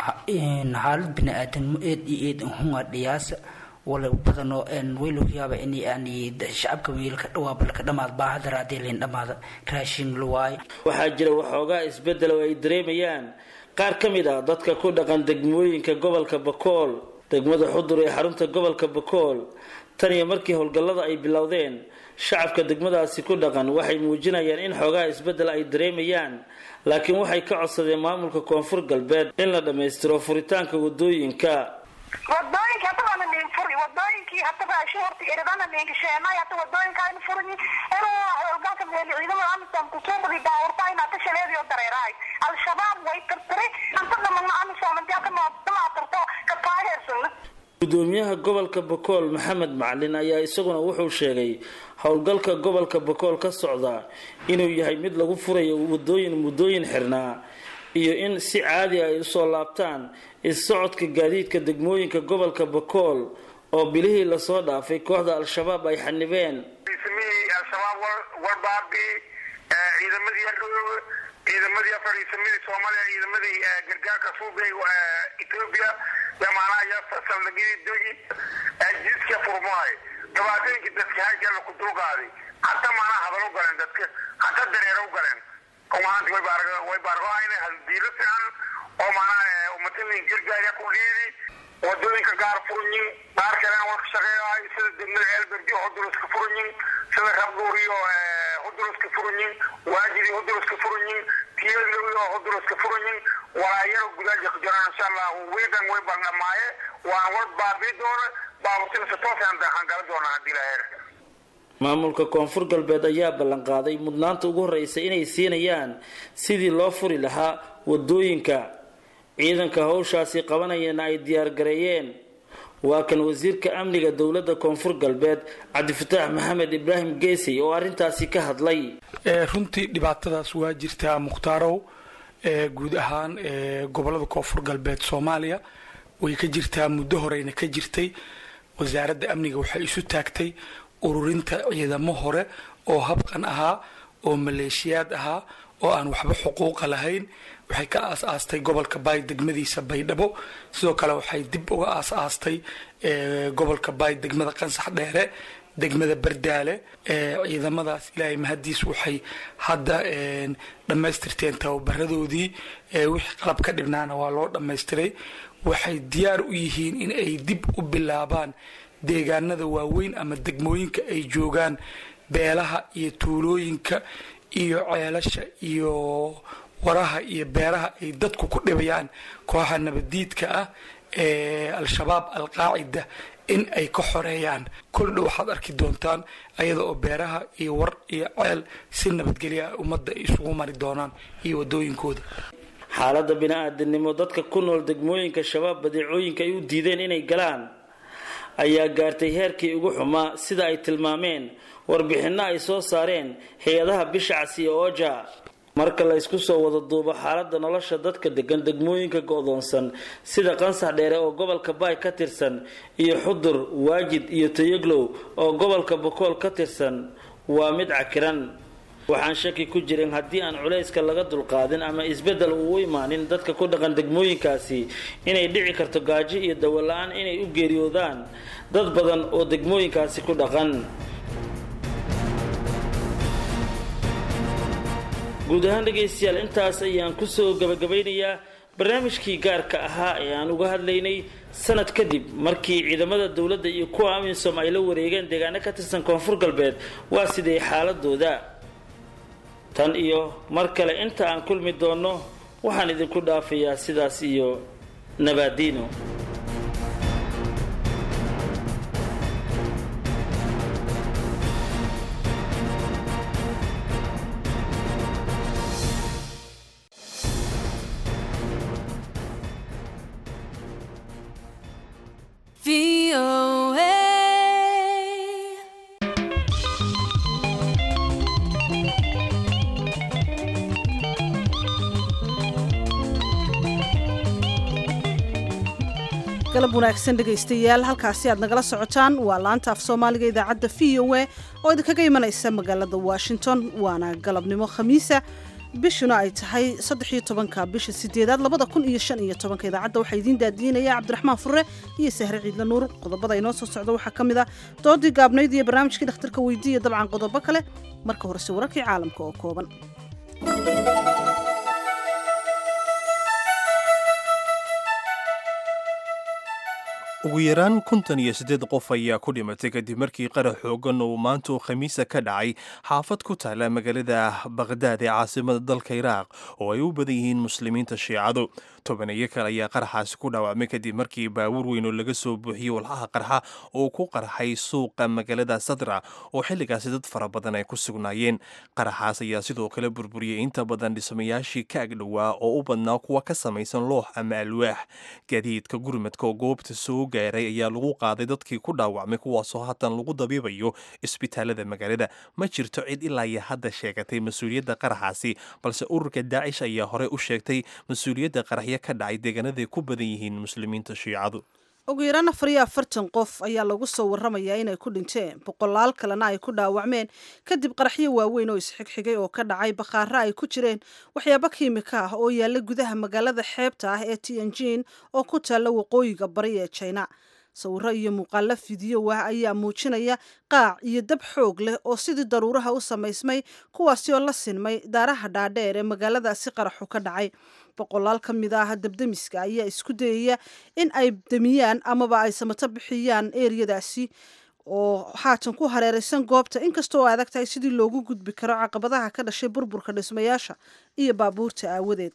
xaalad bini-aadanimo eed iyo eed unhunga dhiyaasa wala badanoo way lagu yaaba in yani shacabka wiilka dhawaaba laka dhamaad baaha daraadee layn dhamaada raashin la waayo waxaa jira waxoogaa isbedel oo ay dareemayaan qaar ka mid ah dadka ku dhaqan degmooyinka gobolka bakool degmada xudur ee xarunta gobolka bakool tan iyo markii howlgallada ay bilowdeen shacabka degmadaasi ku dhaqan waxay muujinayaan in xoogaha isbeddel ay dareemayaan laakiin waxay ka codsadeen maamulka koonfur galbeed in la dhammaystiro furitaanka wadooyinka wadooyinka hadda waana nin furi wadooyinkii hadda raashin horta iridana ninkasheenay hadda wadooyinka aynu furini inuu howlgalka meeli ciidamada amisom kusuubadi baawurta in hadda shaleediyo dareerahay al-shabaab way tirtiri anta dhamana amisom intii ka maatirto ka taageersana gudoomiyaha gobolka bakool maxamed macalin ayaa isaguna wuxuu sheegay howlgalka gobolka bakool ka socda inuu yahay mid lagu furayo wadooyin muddooyin xirnaa iyo in si caadi ay usoo laabtaan is-socodka gaadiidka degmooyinka gobolka bakool oo bilihii lasoo dhaafay kooxda al-shabaab ay xanibeen fariisamihii al-shabaab warbaabi ciidamadii yardhow ciidamadii fariisamadii soomaaliya ciidamadii gargaarka suubay etoobiya yamaanaha iyo saldhigyadii dogi jidka furmaay dhibaatooyinkii dadka halkeena ku dulqaaday hata maanaa hadal u galeen dadka hata dareero u galeen oo maanta way baargo way baargoayna haldiilo fiican oo maanaa umatadii gargaarya ku dhiidi wadooyinka gaar furanyin qaar kalena war ka shaqeeyahay sida degmada ceelberdi huduluska furanyin sida rabduuriyo huduluska furanyin waajidi huduluska furanyin tiyadlowiyo huduluska furanyin walaayaro gudaaja ku jiraan insha allah wiidan way baldhamaaye waan war baabii doona baaburtinasa toosaan hangala doonaa haddii laheer maamulka koonfur galbeed ayaa ballanqaaday mudnaanta ugu horreysa inay siinayaan sidii loo furi lahaa wadooyinka ciidanka howshaasi qabanayana ay diyaargareeyeen waa kan wasiirka amniga dowladda koonfur galbeed cabdifataax maxamed ibraahim geesey oo arrintaasi ka hadlay runtii dhibaatadaas waa jirtaa mukhtaaraw guud ahaan gobolada koonfur galbeed soomaaliya way ka jirtaa muddo horeyna ka jirtay wasaaradda amniga waxay isu taagtay ururinta ciidamo hore oo habqan ahaa oo maleeshiyaad ahaa oo aan waxba xuquuqa lahayn waxay ka aas-aastay gobolka baay degmadiisa baydhabo sidoo kale waxay dib uga aas-aastay gobolka baay degmada qansax dheere degmada bardaale ciidamadaas ilaahay mahadiis waxay hadda dhammaystirteen tababaradoodii wixii qalab ka dhibnaana waa loo dhammaystiray waxay diyaar u yihiin in ay dib u bilaabaan deegaanada waaweyn ama degmooyinka ay joogaan beelaha iyo tuulooyinka iyo ceelasha iyo waraha iyo beeraha ay dadku ku dhibayaan kooxa nabadiidka ah ee al-shabaab al-qaacida in ay ka xoreeyaan koldha waxaad arki doontaan ayada oo beeraha iyo war iyo ceel si nabadgelya ah ummadda ay isugu mari doonaan iyo wadooyinkooda xaaladda bini-aadamnimo dadka ku nool degmooyinka shabaab badeecooyinka ay u diideen inay galaan ayaa gaartay heerkii ugu xumaa sida ay tilmaameen warbixinno ay soo saareen hay-adaha bisha casiya ooja marka la ysku soo wada duubo xaaladda nolosha dadka degan degmooyinka go-doonsan sida qansax dheere oo gobolka baay ka tirsan iyo xudur waajid iyo tayaglow oo gobolka bokool ka tirsan waa mid cakiran waxaan shaki ku jirin haddii aan culayska laga dulqaadin ama isbeddel uu u imaanin dadka ku dhaqan degmooyinkaasi inay dhici karto gaajo iyo dawola-aan inay u geeriyoodaan dad badan oo degmooyinkaasi ku dhaqan guud ahaan dhegaystayaal intaas ayaan kusoo gabagabaynayaa barnaamijkii gaarka ahaa ee aan uga hadlaynay sanad kadib markii ciidamada dowladda iyo kuwa amisom ay la wareegeen deegaano ka tirsan koonfur galbeed waa sidee xaaladooda tan iyo mar kale inta aan kulmi doonno waxaan idinku dhaafayaa sidaas iyo nabaadiino galab wanaagsan dhegaystayaal halkaasi aad nagala socotaan waa laanta af soomaaliga idaacadda v o a oo idinkaga imanaysa magaalada washington waana galabnimo khamiisa bishuna ay tahay saddexiyo tobanka bisha sideedaad labada kun iyo shan iyo tobanka idaacadda waxaa idiin daadiinaya cabdiraxmaan fure iyo sahre ciidla nuur qodobada inoo soo socda waxaa ka mid ah doodii gaabnayd iyo barnaamijkii dhakhtarka weydiiya dabcan qodobo kale marka horese wararkii caalamka oo kooban ugu yaraan konton iyo siddeed qof ayaa ku dhimatay kadib markii qarax xoogan uu maanta uu khamiisa ka dhacay xaafad ku taala magaalada bakhdaad ee caasimada dalka iraaq oo ay u badan yihiin muslimiinta shiicadu tobaneeyo kale ayaa qaraxaasi ku dhaawacmay kadib markii baabuur weyn oo laga soo buuxiyey walxaha qarxa oo ku qarxay suuqa magaalada sadra oo xilligaasi dad fara badan ay ku sugnaayeen qaraxaas ayaa sidoo kale burburiyey inta badan dhismayaashii ka agdhowaa oo u badnaa kuwa ka samaysan loox ama alwaax gaadiidka gurmadka oo goobta soo gaaray ayaa lagu qaaday dadkii ku dhaawacmay kuwaasoo haatan lagu dabiibayo isbitaalada magaalada ma jirto cid ilaa iyo hadda sheegatay mas-uuliyadda qaraxaasi balse ururka daacish ayaa horey u sheegtay mas-uuliyadda qaraxyo ka dhacay deegaanaday ku badan yihiin muslimiinta shiicadu ugu yaraan afar iyo afartan qof ayaa lagu soo waramayaa inay ku dhinteen boqolaal kalena ay ku dhaawacmeen kadib qaraxyo waaweyn oo isxigxigay oo ka dhacay bakhaaro ay ku jireen waxyaabo kiimika ah oo yaalla gudaha magaalada xeebta ah ee tianjin oo ku taalla waqooyiga bari ee china sawiro iyo muuqaalo fidiyo ah ayaa muujinaya qaac iyo dab xoog leh oo sidii daruuraha u samaysmay kuwaasi oo la sinmay daaraha dhaadheer ee magaaladaasi qaraxu ka dhacay boqolaal ka mid ah dabdemiska ayaa isku dayaya in ay demiyaan amaba ay samato bixiyaan eeriyadaasi oo haatan ku hareeraysan goobta inkastoo ay adag tahay sidii loogu gudbi karo caqabadaha ka dhashay burburka dhismayaasha iyo baabuurta aawadeed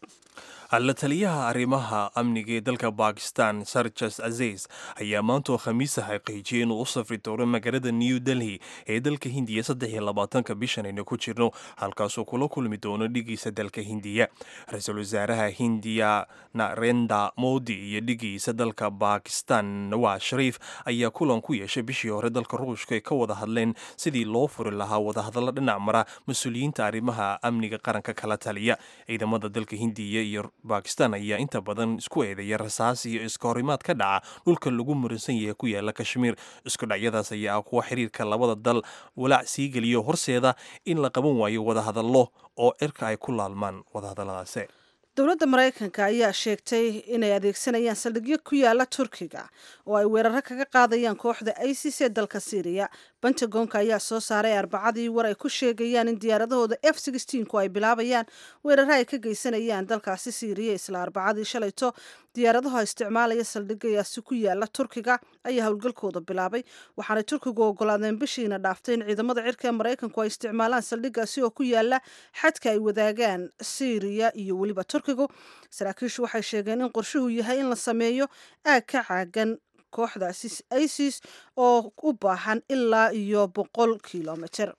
la taliyaha arrimaha amniga ee dalka bakistan sarjas azeys ayaa maantoo khamiisa xaqiijiyey inuu u safri doono magaalada new delhi ee dalka hindiya saddex iyo labaatanka bishan aynu ku jirno halkaasuu kula kulmi doono dhigiisa dalka hindiya ra-iisul wasaaraha hindiya narenda modi iyo dhigiisa dalka bakistan nawaz shariif ayaa kulan ku yeeshay bishii hore dalka ruushka ay ka wada hadleen sidii loo furi lahaa wadahadallo dhinac mara mas-uuliyiinta arrimaha amniga qaranka kala taliya ciidamada dalka hindiya iyo bakistan ayaa inta badan isku eedeeya rasaas iyo iska horimaad ka dhaca dhulka lagu muransan yahay ku yaala kashmiir isku dhacyadaas ayaa ah kuwa xiriirka labada dal walaac sii geliyo horseeda in la qaban waayo wadahadallo oo cirka ay ku laalmaan wadahadalladaasi dowladda maraykanka ayaa sheegtay inay adeegsanayaan saldhigyo ku yaala turkiga oo ay weeraro kaga qaadayaan kooxda isis ee dalka syriya pentagonka ayaa soo saaray arbacadii war ay ku sheegayaan in diyaaradahooda f ku ay bilaabayaan weeraro ay ka geysanayaan dalkaasi syriya isla arbacadii shalayto diyaaradaha isticmaalaya saldhigayaasi ku yaala turkiga ayaa howlgalkooda bilaabay waxaanay turkigu ogolaadeen bishiina dhaaftay in ciidamada cirka ee maraykanku ay isticmaalaan saldhigaasi oo ku yaala xadka ay wadaagaan syriya iyo weliba turkigu saraakiishu waxay sheegeen in qorshuhu yahay in la sameeyo aag ka caagan kooxdaasi isis oo u baahan ilaa iyo boqol kilomitr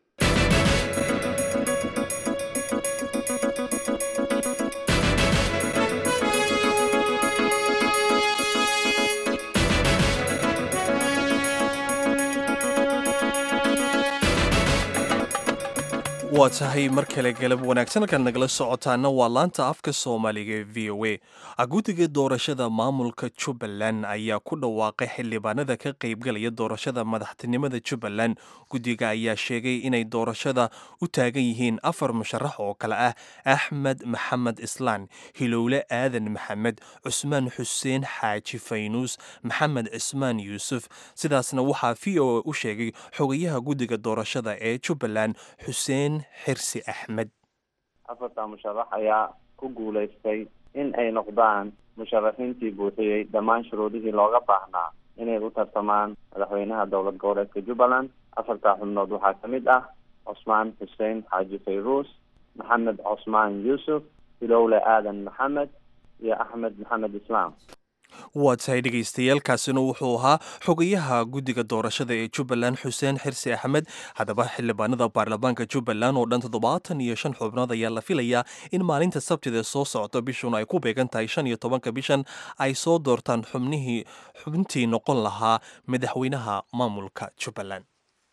waa tahay mar kale galab wanaagsan halkaad nagala socotaana waa laanta afka soomaaliga ee v o a guddiga doorashada maamulka jubbaland ayaa ku dhawaaqay xildhibaanada ka qaybgalaya doorashada madaxtinimada jubbaland guddiga ayaa sheegay inay doorashada u taagan yihiin afar musharax oo kale ah axmed maxamed islaan hilowle aadan maxamed cusmaan xuseen xaaji faynuus maxamed cismaan yuusuf sidaasna waxaa v o a u sheegay xogayaha guddiga doorashada ee jubbaland xuseen xirsi axmed afarta musharax ayaa ku guulaystay in ay noqdaan musharaxiintii buuxiyey dhammaan shuruudihii looga baahnaa inay u tartamaan madaxweynaha dowlad goboleedka jubbaland afartaa xubnood waxaa ka mid ah cusmaan xuseen xaaji fayruus maxamed cusmaan yuusuf hilowle aadan maxamed iyo axmed maxamed islaam waa tahay dhegaystayaaalkaasina wuxuu ahaa xogayaha guddiga doorashada ee jubbaland xuseen xirsi axmed haddaba xildhibaanada baarlamaanka jubbaland oo dhan toddobaatan iyo shan xubnood ayaa la filayaa in maalinta sabtida soo socota bishun ay ku beegan tahay shan iyo tobanka bishan ay soo doortaan xubnihii xubintii noqon lahaa madaxweynaha maamulka jubbaland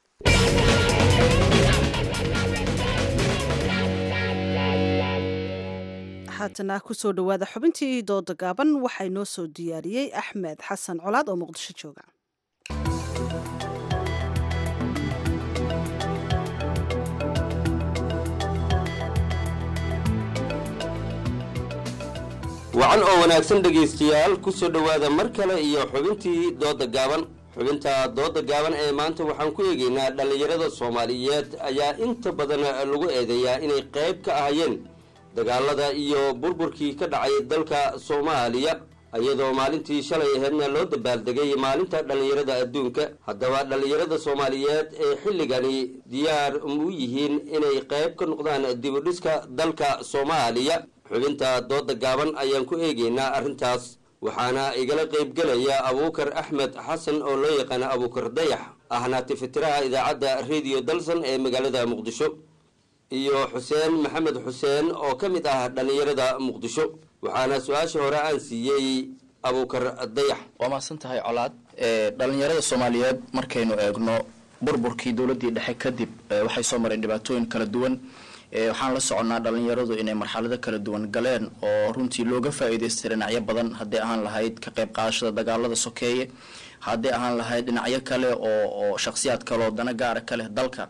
haatana kusoo dhowaada xubintii dooda gaaban waxaa inoo soo diyaariyey axmed xasan colaad oo muqdisho jooga wacan oo wanaagsan dhegaystayaal ku soo dhowaada mar kale iyo xubintii dooda gaaban xubinta dooda gaaban ee maanta waxaan ku eegaynaa dhallinyarada soomaaliyeed ayaa inta badan lagu eedeeyaa inay qayb ka ahayeen dagaalada iyo burburkii ka dhacay dalka soomaaliya iyadoo maalintii shalay aheedna loo dabaaldegay maalinta dhallinyarada adduunka haddaba dhallinyarada soomaaliyeed ee xilligani diyaar u yihiin inay qayb ka noqdaan dibudhiska dalka soomaaliya xubinta dooda gaaban ayaan ku eegaynaa arrintaas waxaana igala qaybgelaya abuukar axmed xasan oo loo yaqaana abuukar dayax ahna tifitiraha idaacadda rediyo dalsan ee magaalada muqdisho iyo xuseen maxamed xuseen oo ka mid ah dhallinyarada muqdisho waxaana su-aasha hore aan siiyey abuukar dayax waa mahadsan tahay colaad dhallinyarada soomaaliyeed markaynu eegno burburkii dowladdii dhexe kadib waxay soo mareen dhibaatooyin kala duwan waxaan la soconnaa dhallinyaradu inay marxalado kala duwan galeen oo runtii looga faa'iidaystay dhinacyo badan hadday ahaan lahayd ka qayb qaadashada dagaalada sokeeye hadday ahaan lahayd dhinacyo kale oo oo shakhsiyaad kale oo dana gaara ka leh dalka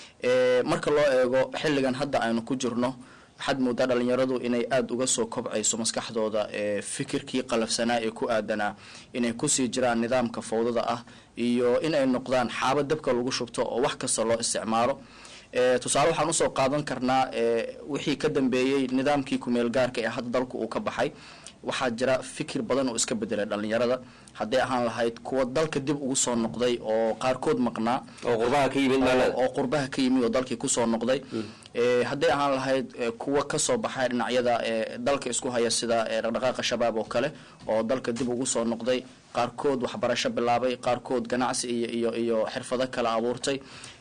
marka loo eego xilligan hadda aynu ku jirno waxaad moodaa dhallinyaradu inay aada uga soo kobcayso maskaxdooda fikirkii qalafsanaa ee ku aadanaa inay kusii jiraan nidaamka fawdada ah iyo inay noqdaan xaabo dabka lagu shubto oo wax kasta loo isticmaalo tusaale waxaan usoo qaadan karnaa wixii ka dambeeyey nidaamkii kumeel gaarka ee hadda dalku uu ka baxay waxaa jira fikir badan oo iska bedelay dhallinyarada hadday ahaan lahayd kuwa dalka dib ugu soo noqday oo qaarkood maqnaa oo qurbaha ka yimid oo qurbaha ka yimid oo dalkii kusoo noqday hadday ahaan lahayd kuwa kasoo baxay dhinacyada dalka isku haya sida dhaqdhaqaaqa shabaab oo kale oo dalka dib ugu soo noqday qaarkood waxbarasho bilaabay qaarkood ganacsi iyo iyo iyo xirfado kale abuurtay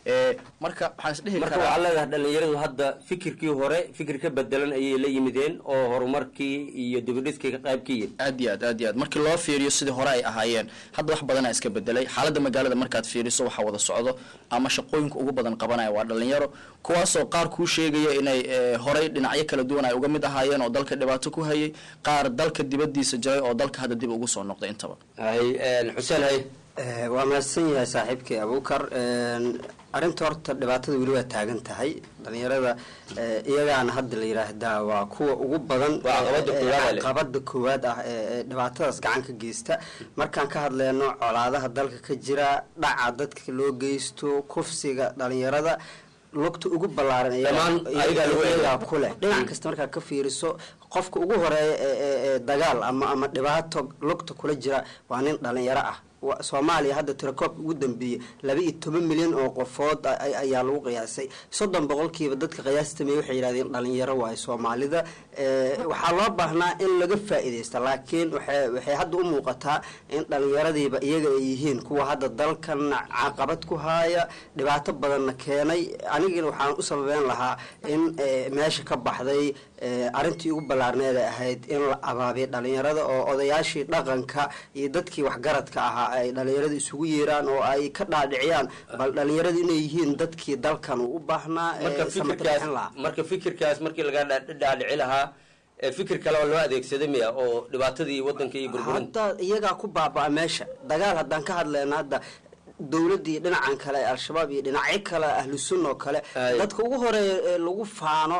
marka waxaan isdhihi marka waxaa leedahay dhallinyaradu hadda fikirkii hore fikir ka bedelan ayay la yimideen oo horumarkii iyo dibudhiskii ka qayb ka yihin aad iyo aad aad iyo aad markii loo fiiriyo sidii hore ay ahaayeen hadda wax badanaa iska bedelay xaaladda magaalada markaad fiiriso waxaa wada socdo ama shaqooyinka ugu badan qabanaya waa dhallinyaro kuwaasoo qaar kuu sheegaya inay horey dhinacyo kala duwan ay uga mid ahaayeen oo dalka dhibaato ku hayay qaar dalka dibadiisa jiray oo dalka hadda dib ugu soo noqday intaba hay xuseen hay waa mahadsan yahay saaxiibkii abuukar arrinta horta dhibaatada weli waa taagan tahay dhalinyarada iyagaana hadda la yidhaahdaa waa kuwa ugu badan qabada koowaad ah ee dhibaatadaas gacan ka geysta markaan ka hadleyno colaadaha dalka ka jira dhaca dadka loo geysto kufsiga dhalinyarada lugta ugu ballaaran iyagaa ku leh dhinac kasta markaa ka fiiriso qofka ugu horeeya ee dagaal ama ama dhibaato lugta kula jira waa nin dhalinyaro ah soomaaliya hadda tirakoobka ugu dambeeyey laba iyo toban milyan oo qofood ayaa lagu qiyaasay soddon boqolkiiba dadka qiyaastamey waxay yidhahdeen dhalinyaro waayo soomaalida waxaa loo baahnaa in laga faa-ideysta laakiin waxay hadda u muuqataa in dhalinyaradiiba iyaga ay yihiin kuwa hadda dalkan caqabad ku haaya dhibaato badanna keenay anigina waxaan u sababeyn lahaa in meesha ka baxday arrintii ugu ballaarneeda ahayd in la abaabiya dhalinyarada oo odayaashii dhaqanka iyo dadkii waxgaradka ahaa ay dhalinyarada isugu yeeraan oo ay ka dhaadhiciyaan bal dhalinyaradu inay yihiin dadkii dalkan uu u baahnaa marka fikirkaas markii laga dhaadhici lahaa fikir kale oo loo adeegsaday miya oo dhibaatadii wadanka iyo burburin hadda iyagaa ku baaba meesha dagaal haddaan ka hadlayna hadda dowladdii dhinacan kale ee al-shabaab iyo dhinacyo kale ahlu sunna oo kale dadka ugu horeeya ee lagu faano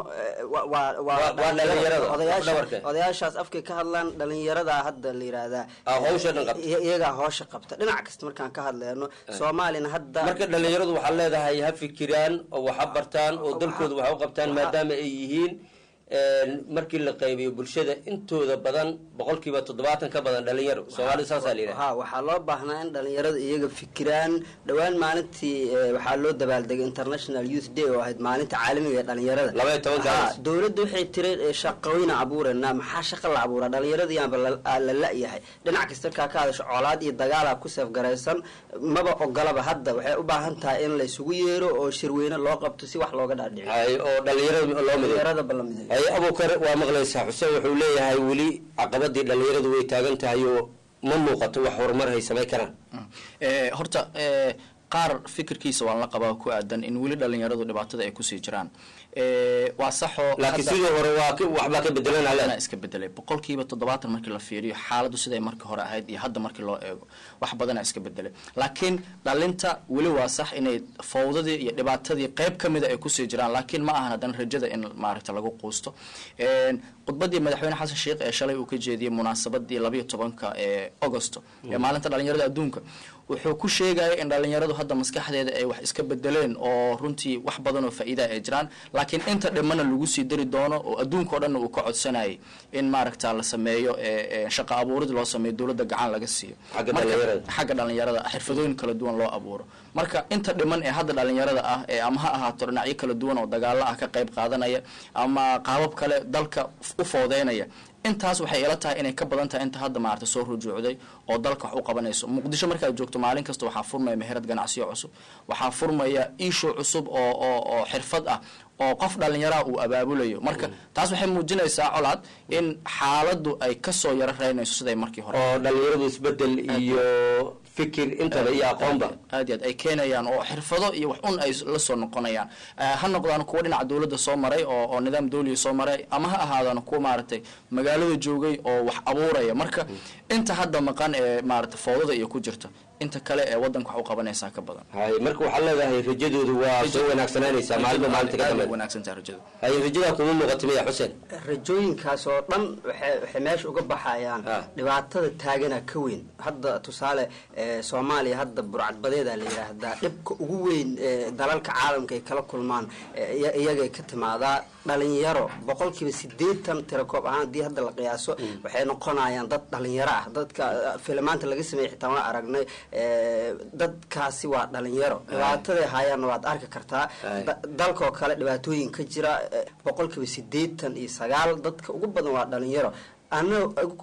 odayaashaas afkay ka hadlaan dhalinyarada hadda la yihahdaa iyagaa hoosha qabta dhinac kasta markaan ka hadleyno soomaalina hadda marka dhalinyaradu waxaad leedahay ha fikiraan oo waxa bartaan oo dalkooda waxa u qabtaan maadaama ay yihiin markii la qaybiyo bulshada intooda badan boqolkiiba toddobaatan ka badan dhalinyaro soomaalida saasaa la yidhaha ha waxaa loo baahnaa in dhalinyarada iyaga fikiraan dhowaan maalintii waxaa loo dabaaldegay international youth day oo ahayd maalinta caalamiga ee dhalinyarada laba iyo tobankaas dowladda waxay tiri shaqooyina abuureynaa maxaa shaqa la abuuraa dhalinyarada yaanba la la-yahay dhinac kasta markaa ka hadasho colaad iyo dagaala ku seefgaraysan maba ogolaba hadda waxay u baahan tahay in la isugu yeero oo shirweyne loo qabto si wax looga dhaadhiciyo oo dhalinyarada loo dhalinyarada balamiday abukar waa maqlaysaa xuseen wuxuu leeyahay weli caqabadii dhalinyaradu way taagan tahay oo ma muuqato wax horumar hay samay karaan horta qaar fikirkiisa waan la qabaa ku aadan in weli dhalinyaradu dhibaatada ay kusii jiraan waa saxoo laakiin sidii hore waa waxbaa ka bedelan iska bedelay boqolkiiba toddobaatan markii la fiiriyo xaaladdu siday markii hore ahayd iyo hadda markii loo eego wax badana iska bedelay laakiin dhalinta weli waa sax inay fawdadii iyo dhibaatadii qeyb ka mida ay kusii jiraan laakiin ma ahan haddana rajada in maaragta lagu quusto khudbadii madaxweyne xasan sheikh ee shalay uu ka jeediyey munaasabadii labayo tobanka ee augosto ee maalinta dhalinyarada adduunka wuxuu ku sheegaya in dhalinyaradu hadda maskaxdeeda ay wax iska bedeleen oo runtii wax badan oo faa-iida ay jiraan laakiin inta dhimana lagu sii dari doono oo adduunka o dhanna uu ka codsanayay in maaragta la sameeyo shaqa abuurid loo sameeyo dowladda gacan laga siiyo xagga dhalinyarada xirfadooyin kala duwan loo abuuro marka inta dhiman ee hadda dhalinyarada ah ee ama ha ahaato dhinacyo kala duwan oo dagaalo ah ka qayb qaadanaya ama qaabab kale dalka u foodeynaya intaas waxay ila tahay inay ka badan tahay inta hadda maarata soo rujuucday oo dalka wax u qabanayso muqdisho markaad joogto maalin kasta waxaa furmaya meherad ganacsiyo cusub waxaa furmaya iisho cusub oo oo oo xirfad ah oo qof dhalinyaraha uu abaabulayo marka taas waxay muujinaysaa colaad in xaaladdu ay kasoo yaro reynayso siday markii hore oo dhalinyaradu isbedel iyo fikir intaba iyo aqoonba aad iyo aad ay keenayaan oo xirfado iyo wax un ay la soo noqonayaan ha noqdaan kuwa dhinaca dowladda soo maray oo oo nidaam dawliya soo maray ama ha ahaadaan kuwa maaragtay magaalada joogay oo wax abuuraya marka inta hadda maqan ee maaragtay foodada iyo ku jirta inta kale ee wadanka wax u qabanaysaa ka badan hay marka waxaad leedahay rajadoodu waa soo wanaagsananaysaa maalinba maalinta ka dambe wanaagsantaa rajada hay rajadaa kuma muuqata miya xuseen rajooyinkaas oo dhan waxay waxay meesha uga baxayaan dhibaatada taagana ka weyn hadda tusaale soomaaliya hadda burcadbadeeda la yidhaahdaa dhibka ugu weyn dalalka caalamka ay kala kulmaan iyagay ka timaadaa dhalinyaro boqolkiiba sideetan tirakoob ahaan haddii hadda la qiyaaso waxay noqonayaan dad dhalinyaro ah dadka filimaanta laga sameeyey xitaa waa aragnay dadkaasi waa dhalinyaro dhibaataday hayaanna waad arki kartaa dalkaoo kale dhibaatooyin ka jira boqolkiiba sideetan iyo sagaal dadka ugu badan waa dhalinyaro ana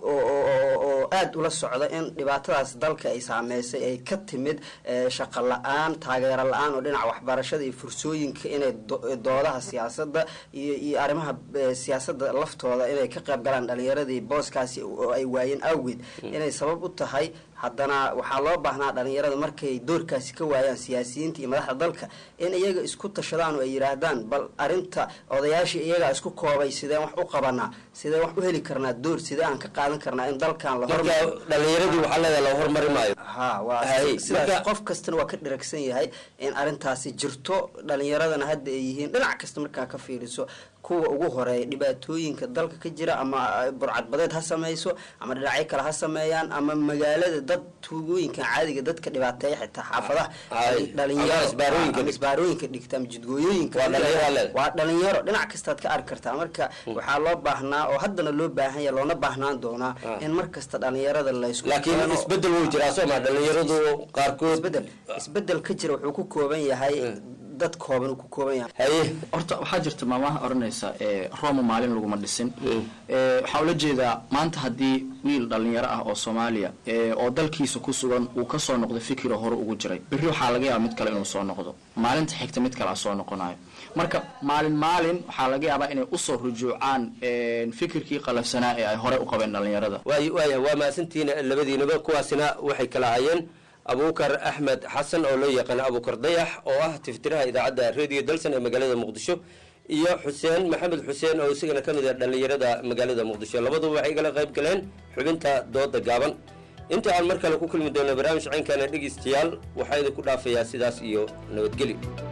oo aada ula socda in dhibaatadaas dalka ay saameysay ay ka timid shaqo la-aan taageero la-aan oo dhinaca waxbarashada iyo fursooyinka inay doodaha siyaasadda iyo iyo arrimaha siyaasadda laftooda inay ka qayb galaan dhalinyaradii booskaasi oo ay waayeen awgeed inay sabab u tahay haddana waxaa loo baahnaa dhalinyarada markay doorkaasi ka waayaan siyaasiyiinta iyo madaxda dalka in iyaga isku tashadaan oo ay yidhaahdaan bal arinta odayaashii iyagaa isku koobay sideen wax u qabanaa sideen wax u heli karnaa door sidee aan ka qaadan karnaa in dalkan la marka dhalinyaradii waxaa leedahay la hormari maayo ha waa Hay, sidaas marka- qof kastana waa ka dheragsan yahay in arintaasi jirto dhalinyaradana hadda ay yihiin dhinac kasta markaa ka fiiriso kuwa ugu horeeya dhibaatooyinka dalka ka jira ama ay burcadbadeed ha sameyso ama dhinacyo kale ha sameeyaan ama magaalada dad tuugooyinka caadiga dadka dhibaateeya xitaa xaafadaha Hay, dhalinyaro ama isbaarooyinka ama dhig- isbaarooyinka dhigta ama jidgooyooyinka Waa dhalinyaro leed. waa dhalinyaro dhinac kastaad ka arki kartaa marka waxaa loo baahnaa oo haddana loo baahan yahay loona baahnaan doonaa in mar kasta dhalinyarada la isku laakiin keeno- isbedel wuu jiraa soo ma dhalinyaradu qaarkood isbedel isbedel ka jira wuxuu ku kooban yahay dad kooban uu ku kooban yahay haye horta waxaa jirta maamaha odhanaysa ee roma maalin laguma dhisin ee waxaa ula jeedaa maanta haddii wiil dhalinyaro ah oo soomaaliya ee oo dalkiisa ku sugan uu kasoo noqdo fikiro hore ugu jiray berri waxaa laga yaabaa mid kale inuu soo noqdo maalinta xigta mid kale a soo noqonayo marka maalin maalin waxaa laga yaabaa inay usoo rujuucaan een, fikirkii qalafsanaa ee ay hore u qabeen dhalinyarada waay waaya waa mahadsantihiin labadiinaba kuwaasina waxay kala hayeen abuukar axmed xasan oo loo yaqaan abuukar dayax oo ah tiftiraha idaacadda radio dalsan ee magaalada muqdisho iyo xuseen maxamed xuseen oo isagana ka mid ah dhallinyarada magaalada muqdisho labaduba waxay kala qayb galeen xubinta dooda gaaban inta aan mar kale ku kulmi doono barnaamij caynkaana dhegeystayaal waxaa idinku dhaafayaa sidaas iyo nabadgelyo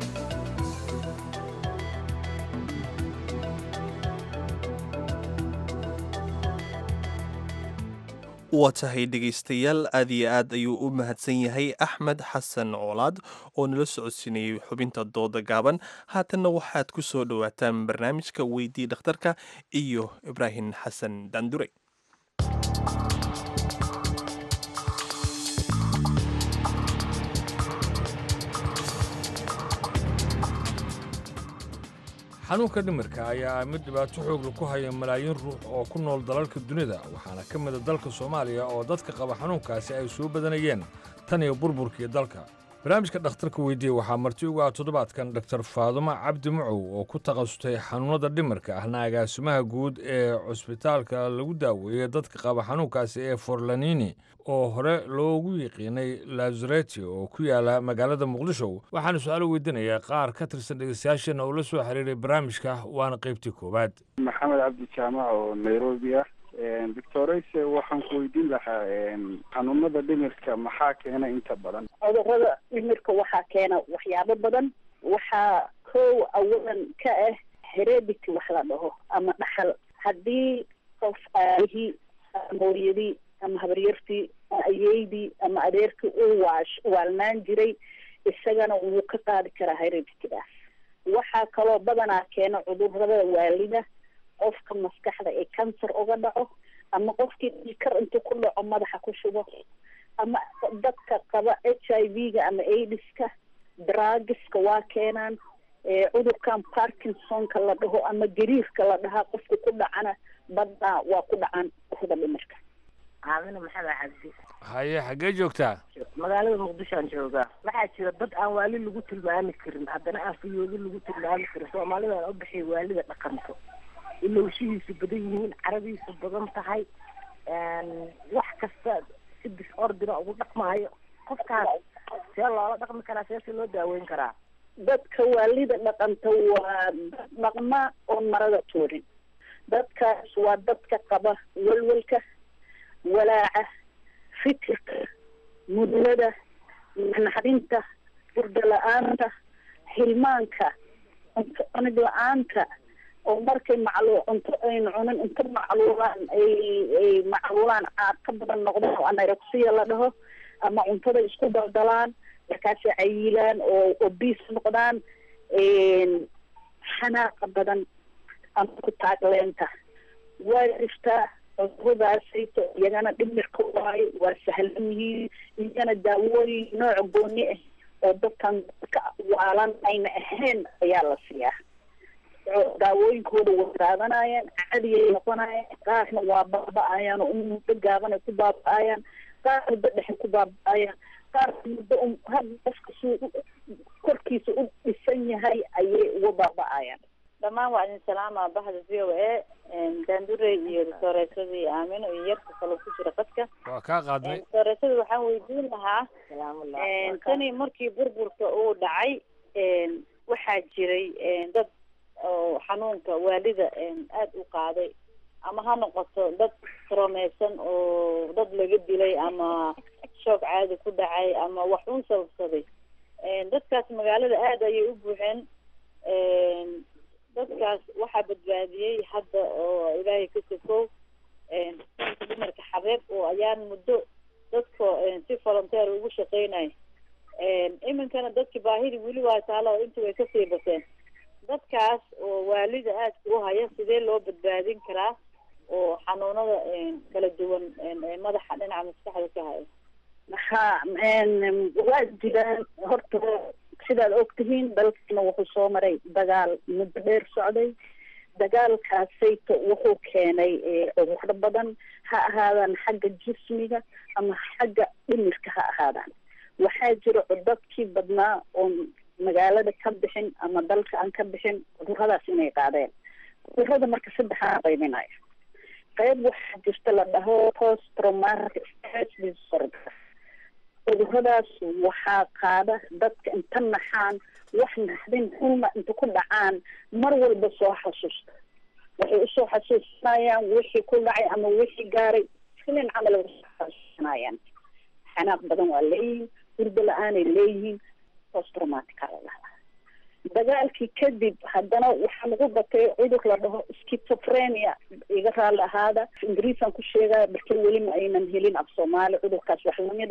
waa tahay dhegaystayaal aad iyo aad ayuu u mahadsan yahay axmed xasan coolaad oo nala socodsiinayay xubinta dooda gaaban haatanna waxaad ku soo dhowaataan barnaamijka weydii dhakhtarka iyo ibraahim xasan daandure xanuunka dhimirka ayaa mid dhibaato xoogla ku haya malaayiin ruux oo ku nool dalalka dunida waxaana ka mida dalka soomaaliya oo dadka qaba xanuunkaasi ay soo badanayeen tan iyo burburkii dalka barnaamijka dhakhtarka weydiiye waxaa marti ugu ah toddobaadkan doktor faadumo cabdi mucow oo ku takhasustay xanuunnada dhimirka ahna agaasimaha guud ee cusbitaalka lagu daaweeyey dadka qaba xanuunkaasi ee forlanini oo hore loogu yiqiinay lazareti oo ku yaala magaalada muqdisho waxaana su-aalo weydiinayaa qaar ka tirsan dhegeystayaashana oo la soo xiriiray barnaamijka waana qaybtii koowaad maxamed cabdi jaamac oo nairobi ah doctorayse waxaan ku weydiin lahaa xanuunada dhimirka maxaa keena inta badan cudurrada dhimirka waxaa keena waxyaabo badan waxaa kow awalan ka ah heredity wax la dhaho ama dhaxal haddii qof aabihii ama hooyadii ama habaryartii ama ayeydii ama adeerkii uu waash waalnaan jiray isagana wuu ka qaadi karaa hereditidaas waxaa kaloo badanaa keena cudurrada waalida qofka maskaxda ee cancer uga dhaco ama qofkii dhiikar intuu ku dhaco madaxa ku shubo ama dadka qaba h i v-ga ama aidiska drugiska waa keenaan cudurkan parkinsonka la dhaho ama gariirka la dhahaa qofka ku dhacana badnaa waa ku dhacaan urada dhimirka caamina maxamed cabdi haye xaggee joogtaa magaalada muqdishoan joogaa waxaa jira dad aan waali lagu tilmaami karin haddana aan fiyoodi lagu tilmaami karin soomaalidan u bixiya waalida dhaqanto ilowshihiisu badan yihiin caradiisu badan tahay wax kasta si disordina ugu dhaqmaayo qofkaas see loola dhaqmi karaa see si loo daaweyn karaa dadka waalida dhaqanta waa dad dhaqma oon marada tuurin dadkaas waa dadka qaba walwalka walaaca fikirka mudlada naxdinta burda la-aanta hilmaanka cunto cunid la-aanta oo markay maclu cunto aynu cunin inta macluulaan ay ay macluulaan caad ka badan noqdaan oo anorexia la dhaho ama cuntada isku daldalaan markaasay cayilaan oo obis noqdaan xanaaqa badan ama ku taagleenta waa jirtaa cuduradaasayto iyagana dhimirka waayo waa sahlan yihiin iyagana daawooyin nooc gooni ah oo dadkan ka waalan ayna ahayn ayaa la siiyaa daawooyinkooda way qaadanayaan cadiyay noqonayaan qaarna waa baaba-ayaan oo muddo gaaban ay ku baaba-ayaan qaar muddo dhexe ku baaba-ayaan qaar muddo had qofka suu korkiisa u dhisan yahay ayay uga baaba-ayaan dhammaan waa idin salaama bahda v o a daandure iyo dooreesadii aamino iyo yarka kaloo ku jira qadka waa kaa qaadnay dooreesada waxaan weydiin lahaa tani markii burburka uu dhacay waxaa jiray dad oo xanuunka waalida aada u qaaday ama ha noqoto dad karomeysan oo dad laga dilay ama shoog caadi ku dhacay ama wax un sababsaday dadkaas magaalada aada ayay u buuxeen dadkaas waxaa badbaadiyey hadda oo ilaahay ka sokow dumarka xabeeb oo ayaan muddo dadka si volunteer ugu shaqeynay iminkana dadki baahidi weli waa taala oo inta way kasii bateen dadkaas oo waalida aadka u haya sidee loo badbaadin karaa oo xanuunada kala duwan madaxa dhinaca maskaxda ka haya ha waa jiraan horta sidaad ogtihiin dalkana wuxuu soo maray dagaal muddo dheer socday dagaalkaasayto wuxuu keenay cudurro badan ha ahaadaan xagga jismiga ama xagga dhimirka ha ahaadaan waxaa jira cudadkii badnaa oon magaalada ka bixin ama dalka aan ka bixin cuduradaas inay qaadeen cudurada marka saddexaa qaybinaya qayb waxaa jirta la dhaho post traumatic stress disorder cuduradaas waxaa qaada dadka inta naxaan wax naxdin xuma inta ku dhacaan mar walba soo xasuusta waxay usoo xasuusanayaan wixii ku dhacay ama wixii gaaray filin camal ay usoo xasuusanayaan xanaaq badan waa leeyihiin hurdo la-aanay leeyihiin post traumatic aa la dhahdaa dagaalkii kadib haddana waxaa lagu batay cudur la dhaho schizophrenia iga raalli ahaada ingiriisaan ku sheegaya balkan weli ma aynan helin af soomaali cudurkaas wax lamid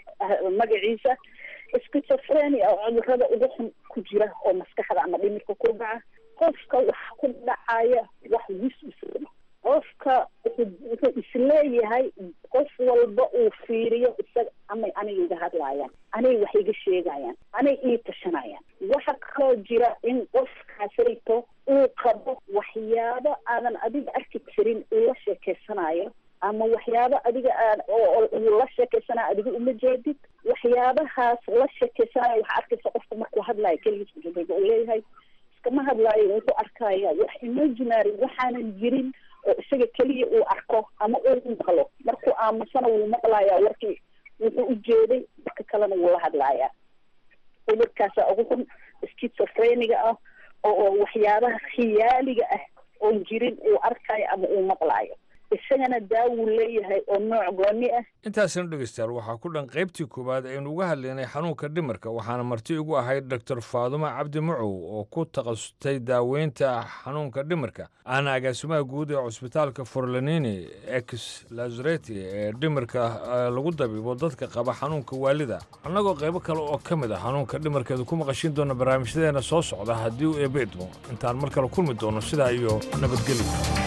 magaciisa schizophrenia oo cudurada ugu xun ku jira oo maskaxda ama dhimirka ku dhaca qofka waxa ku dhacaya wax wis isla qofka wuxuu isleeyahay qof walba uu fiiriyo isaga amay aniga iga hadlaayaan anay wax iga sheegayaan anay ii tashanayaan waxa kaloo jira in qofkaasayto uu qabo waxyaabo aadan adiga arki jirin uu la sheekeysanayo ama waxyaabo adiga aan oo uu la sheekeysanayo adiga uma jeedid waxyaabahaas la sheekeysanayo waxaa arkaysa qofka markuu hadlayo keligiis ujeedada uu leeyahay iskama hadlaayo wuxuu arkaya wax imaginary waxaanan jirin oo isaga keliya uu arko ama uu maqlo markuu aamusana wuu maqlayaa warkii wuxuu ujeeday marka kalena wuu la hadlayaa cudurkaasa ugu xun schizophreniga ah oo waxyaabaha khiyaaliga ah oon jirin uu arkayo ama uu maqlaayo isagana daawuu leeyahay oo nooc gooni ah intaasina dhegeystayaal waxaa ku dhan qaybtii koowaad aynu uga hadlaynay xanuunka dhimirka waxaana marti ugu ahayd doctor faadumo cabdi macow oo ku takhasustay daaweynta xanuunka dhimirka ahna agaasimaha guud ee cusbitaalka forlanini ex lazareti ee dhimirka lagu dabiibo dadka qaba xanuunka waalida annagoo qaybo kale oo ka mid ah xanuunka dhimirkeedu ku maqashin doona barnaamijyadeena soo socda haddii uu eebbe idmo intaan mar kale kulmi doono sidaa iyo nabadgelyo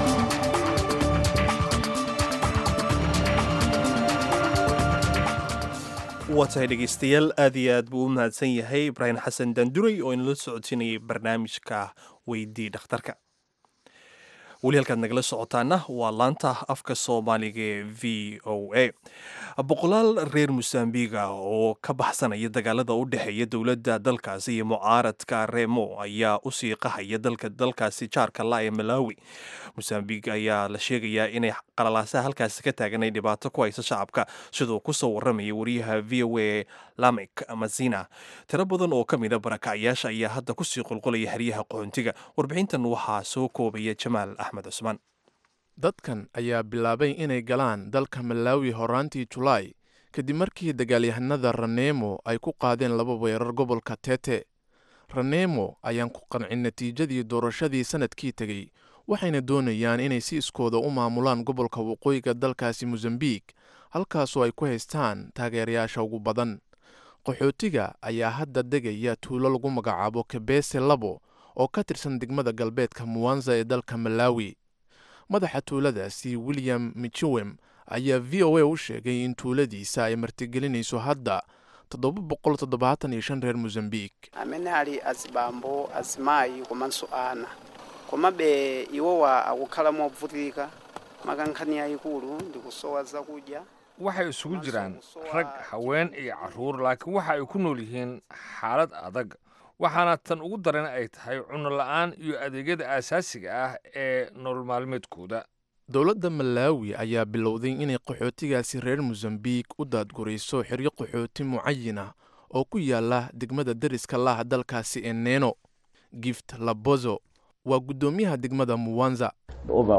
waa tahay dhegeystayaal aad iyo aad buu u mahadsan yahay ibraahim xasan danduray oo inala socodsiinayay barnaamijka weydii dhakhtarka weli halkaad nagala socotaana waa laanta afka soomaaliga ee v o a boqolaal reer mosambiga oo ka baxsanaya dagaalada u dhexeeya dowladda dalkaasi iyo mucaaradka remo ayaa u sii qahaya dalka dalkaasi jaarka la ee malawi mosambig ayaa la sheegayaa inay qalalaasaha halkaasi ka taagan ay dhibaato ku haysa shacabka siduu kusoo waramaya wariyaha v o a lamek mazina tiro badan oo ka mida barakacyaasha ayaa hadda kusii qulqulaya xeryaha qoxontiga warbixintan waxaa soo koobaya jamaal axmed cusmaan dadkan ayaa bilaabay inay galaan dalka malaawi horaantii julaay kadib markii dagaalyahanada ranemo ay ku qaadeen laba weerar gobolka tete ranemo ayaan ku qancin natiijadii doorashadii sanadkii tegey waxayna doonayaan inay si iskooda u maamulaan gobolka waqooyiga dalkaasi mosambik halkaasoo ay ku haystaan taageerayaasha ugu badan qaxootiga ayaa hadda degaya tuulo lagu magacaabo kabese labo oo ka tirsan degmada galbeedka muwanza ee dalka malaawi madaxa tuuladaasi william michiwem ayaa v o a u sheegay in tuuladiisa ay martigelinayso hadda toddoba boqol toddobaatan iyo shan reer mosambik amene ali azibambo azimayi komanso ana komabe iwowa akukhala movutika makankhani yayikulu ndikusowa zakudya waxay isugu jiraan rag haween iyo carruur laakiin waxa ay ku nool yihiin xaalad adag waxaana tan ugu daran ay tahay cunno la'aan iyo adeegyada aasaasiga ah ee nolol maalmeedkooda dowladda malaawi ayaa bilowday inay qaxootigaasi reer mosambiik u daadgurayso xeryo qaxooti mucayin ah oo ku yaala degmada deriska laah dalkaasi ee neeno gift labozo waa guddoomiyaha degmada muwanza Over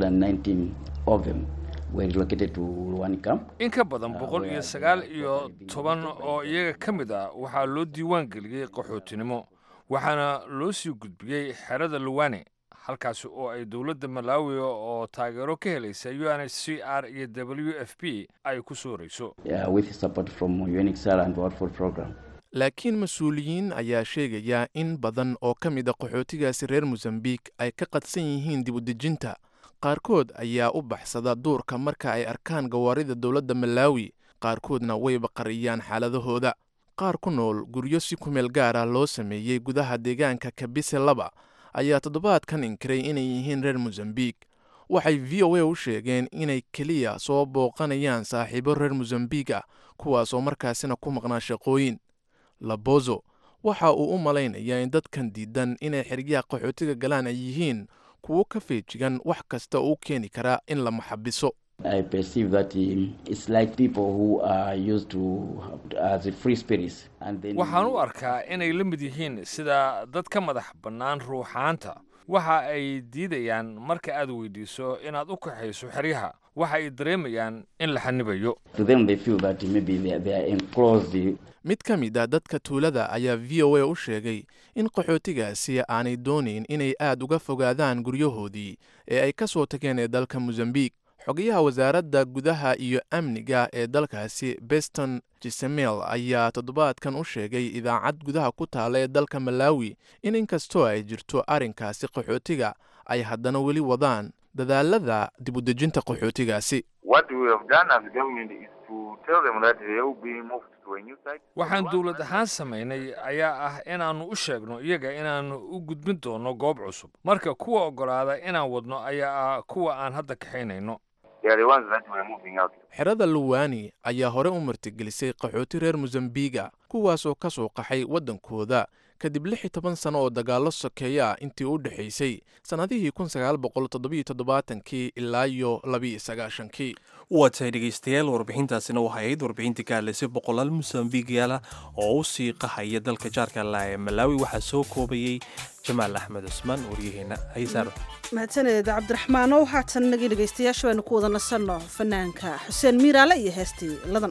119 of them were relocated to one camp. in ka badan boqol iyo sagaal iyo toban oo iyaga ka mid ah waxaa loo diiwaan geliyey qaxootinimo waxaana loo sii gudbiyey xerada luwane halkaasi oo ay dowladda malaawi oo taageero ka helaysa u n h c r iyo w f p ay ku soo horeyso Yeah, with support from UNHCR and World Food Program. laakiin mas-uuliyiin ayaa sheegaya in badan oo ka mid a qaxootigaasi reer mosambiik ay ka qadsan yihiin dib u dejinta qaarkood ayaa u baxsada duurka marka ay arkaan gawaarida dowladda malaawi qaarkoodna wayba qariyaan xaaladahooda qaar ku nool guryo si kumeel gaar ah loo sameeyey gudaha deegaanka kabise laba ayaa toddobaadkan inkiray inay yihiin reer mosambiik waxay v o a u sheegeen inay keliya soo booqanayaan saaxiibo reer mosambiik ah kuwaasoo markaasina ku maqnaa shaqooyin labozo waxa uu u malaynayaa in dadkan diidan inay xeryaha qaxootiga galaan ay yihiin kuwo ka feejigan wax kasta oo u keeni karaa in la maxabiso I perceive that um, it's like people who are used to as a free spirits. And then waxaan u arkaa inay la mid yihiin sida dad ka madax bannaan ruuxaanta waxa ay diidayaan marka aad weydiiso inaad u kaxayso xeryaha waxa ay dareemayaan in la xanibayo to them they feel that maybe they, they are enclosed. mid ka mid a dadka tuulada ayaa v o a u sheegay in qaxootigaasi aanay doonayn inay aad uga fogaadaan guryahoodii ee ay ka soo tageen ee dalka mosambiik xogayaha wasaaradda gudaha iyo amniga ee dalkaasi beston jisemel ayaa toddobaadkan u sheegay idaacad gudaha ku taala ee dalka malaawi in inkastoo ay jirto arrinkaasi qaxootiga ay haddana weli wadaan dadaalada dib u dejinta qaxootigaasi What we have done as a government is to tell them that they will be moved to a new site. waxaan dowlad ahaan samaynay ayaa ah inaannu u sheegno iyaga inaannu u gudbin doono goob cusub marka kuwa oggolaada inaan wadno ayaa ah kuwa aan hadda kaxaynayno They are the ones that we are moving out. xerada luwani ayaa hore u martigelisay qaxooti reer mosambiga kuwaasoo ka soo qaxay waddankooda kadib lix iyo toban sano oo dagaallo sokeeya ah intii u dhexaysay sannadihii kun sagaal boqol toddobiyo toddobaatankii ilaa iyo labiiyo sagaashankii waa tahay dhegaystayaal warbixintaasina waxay ahayd warbixintii ka hadlaysay boqolaal mosambigaala oo u sii qahaya dalka jaarka la ee malaawi waxaa soo koobayey jamaal axmed cusmaan waryaheena haysaaro mahadsaneed cabdiraxmaanow haatan nagii dhegaystayaasha baynu ku wada nasanno fanaanka xuseen miiraale iyo heestii ladan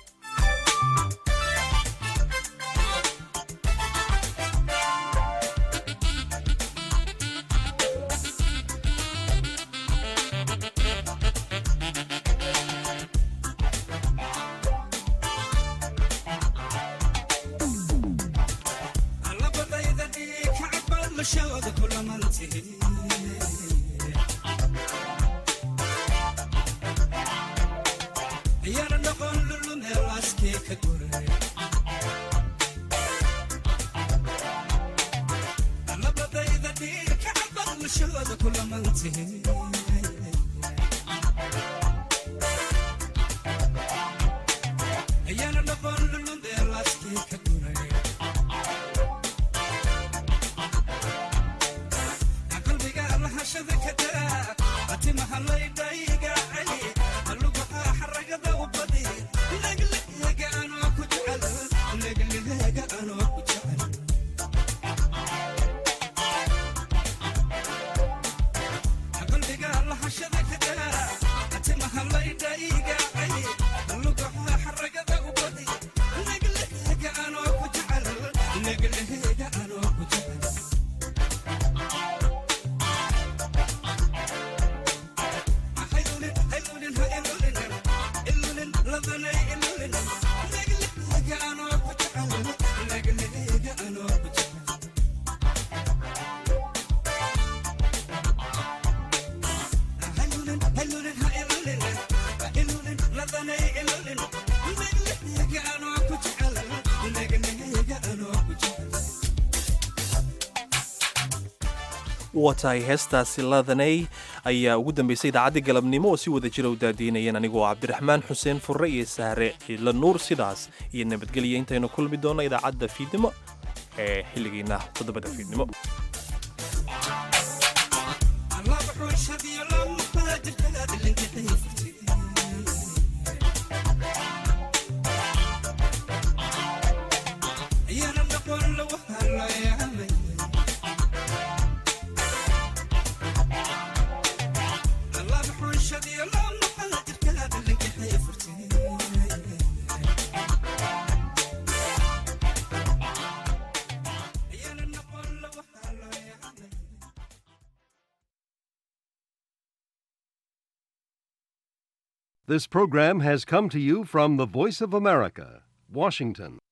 waa tahay heestaasi ladanay ayaa ugu dambaysay idaacaddii galabnimo oo si wada jira u daadiinayeen anigoo cabdiraxmaan xuseen furre iyo sahre cidla nuur sidaas iyo nabadgelya intaynu kulmi doonno idaacadda fiidnimo ee xilligiina toddobada fiidnimo This program has come to you from the Voice of America, Washington.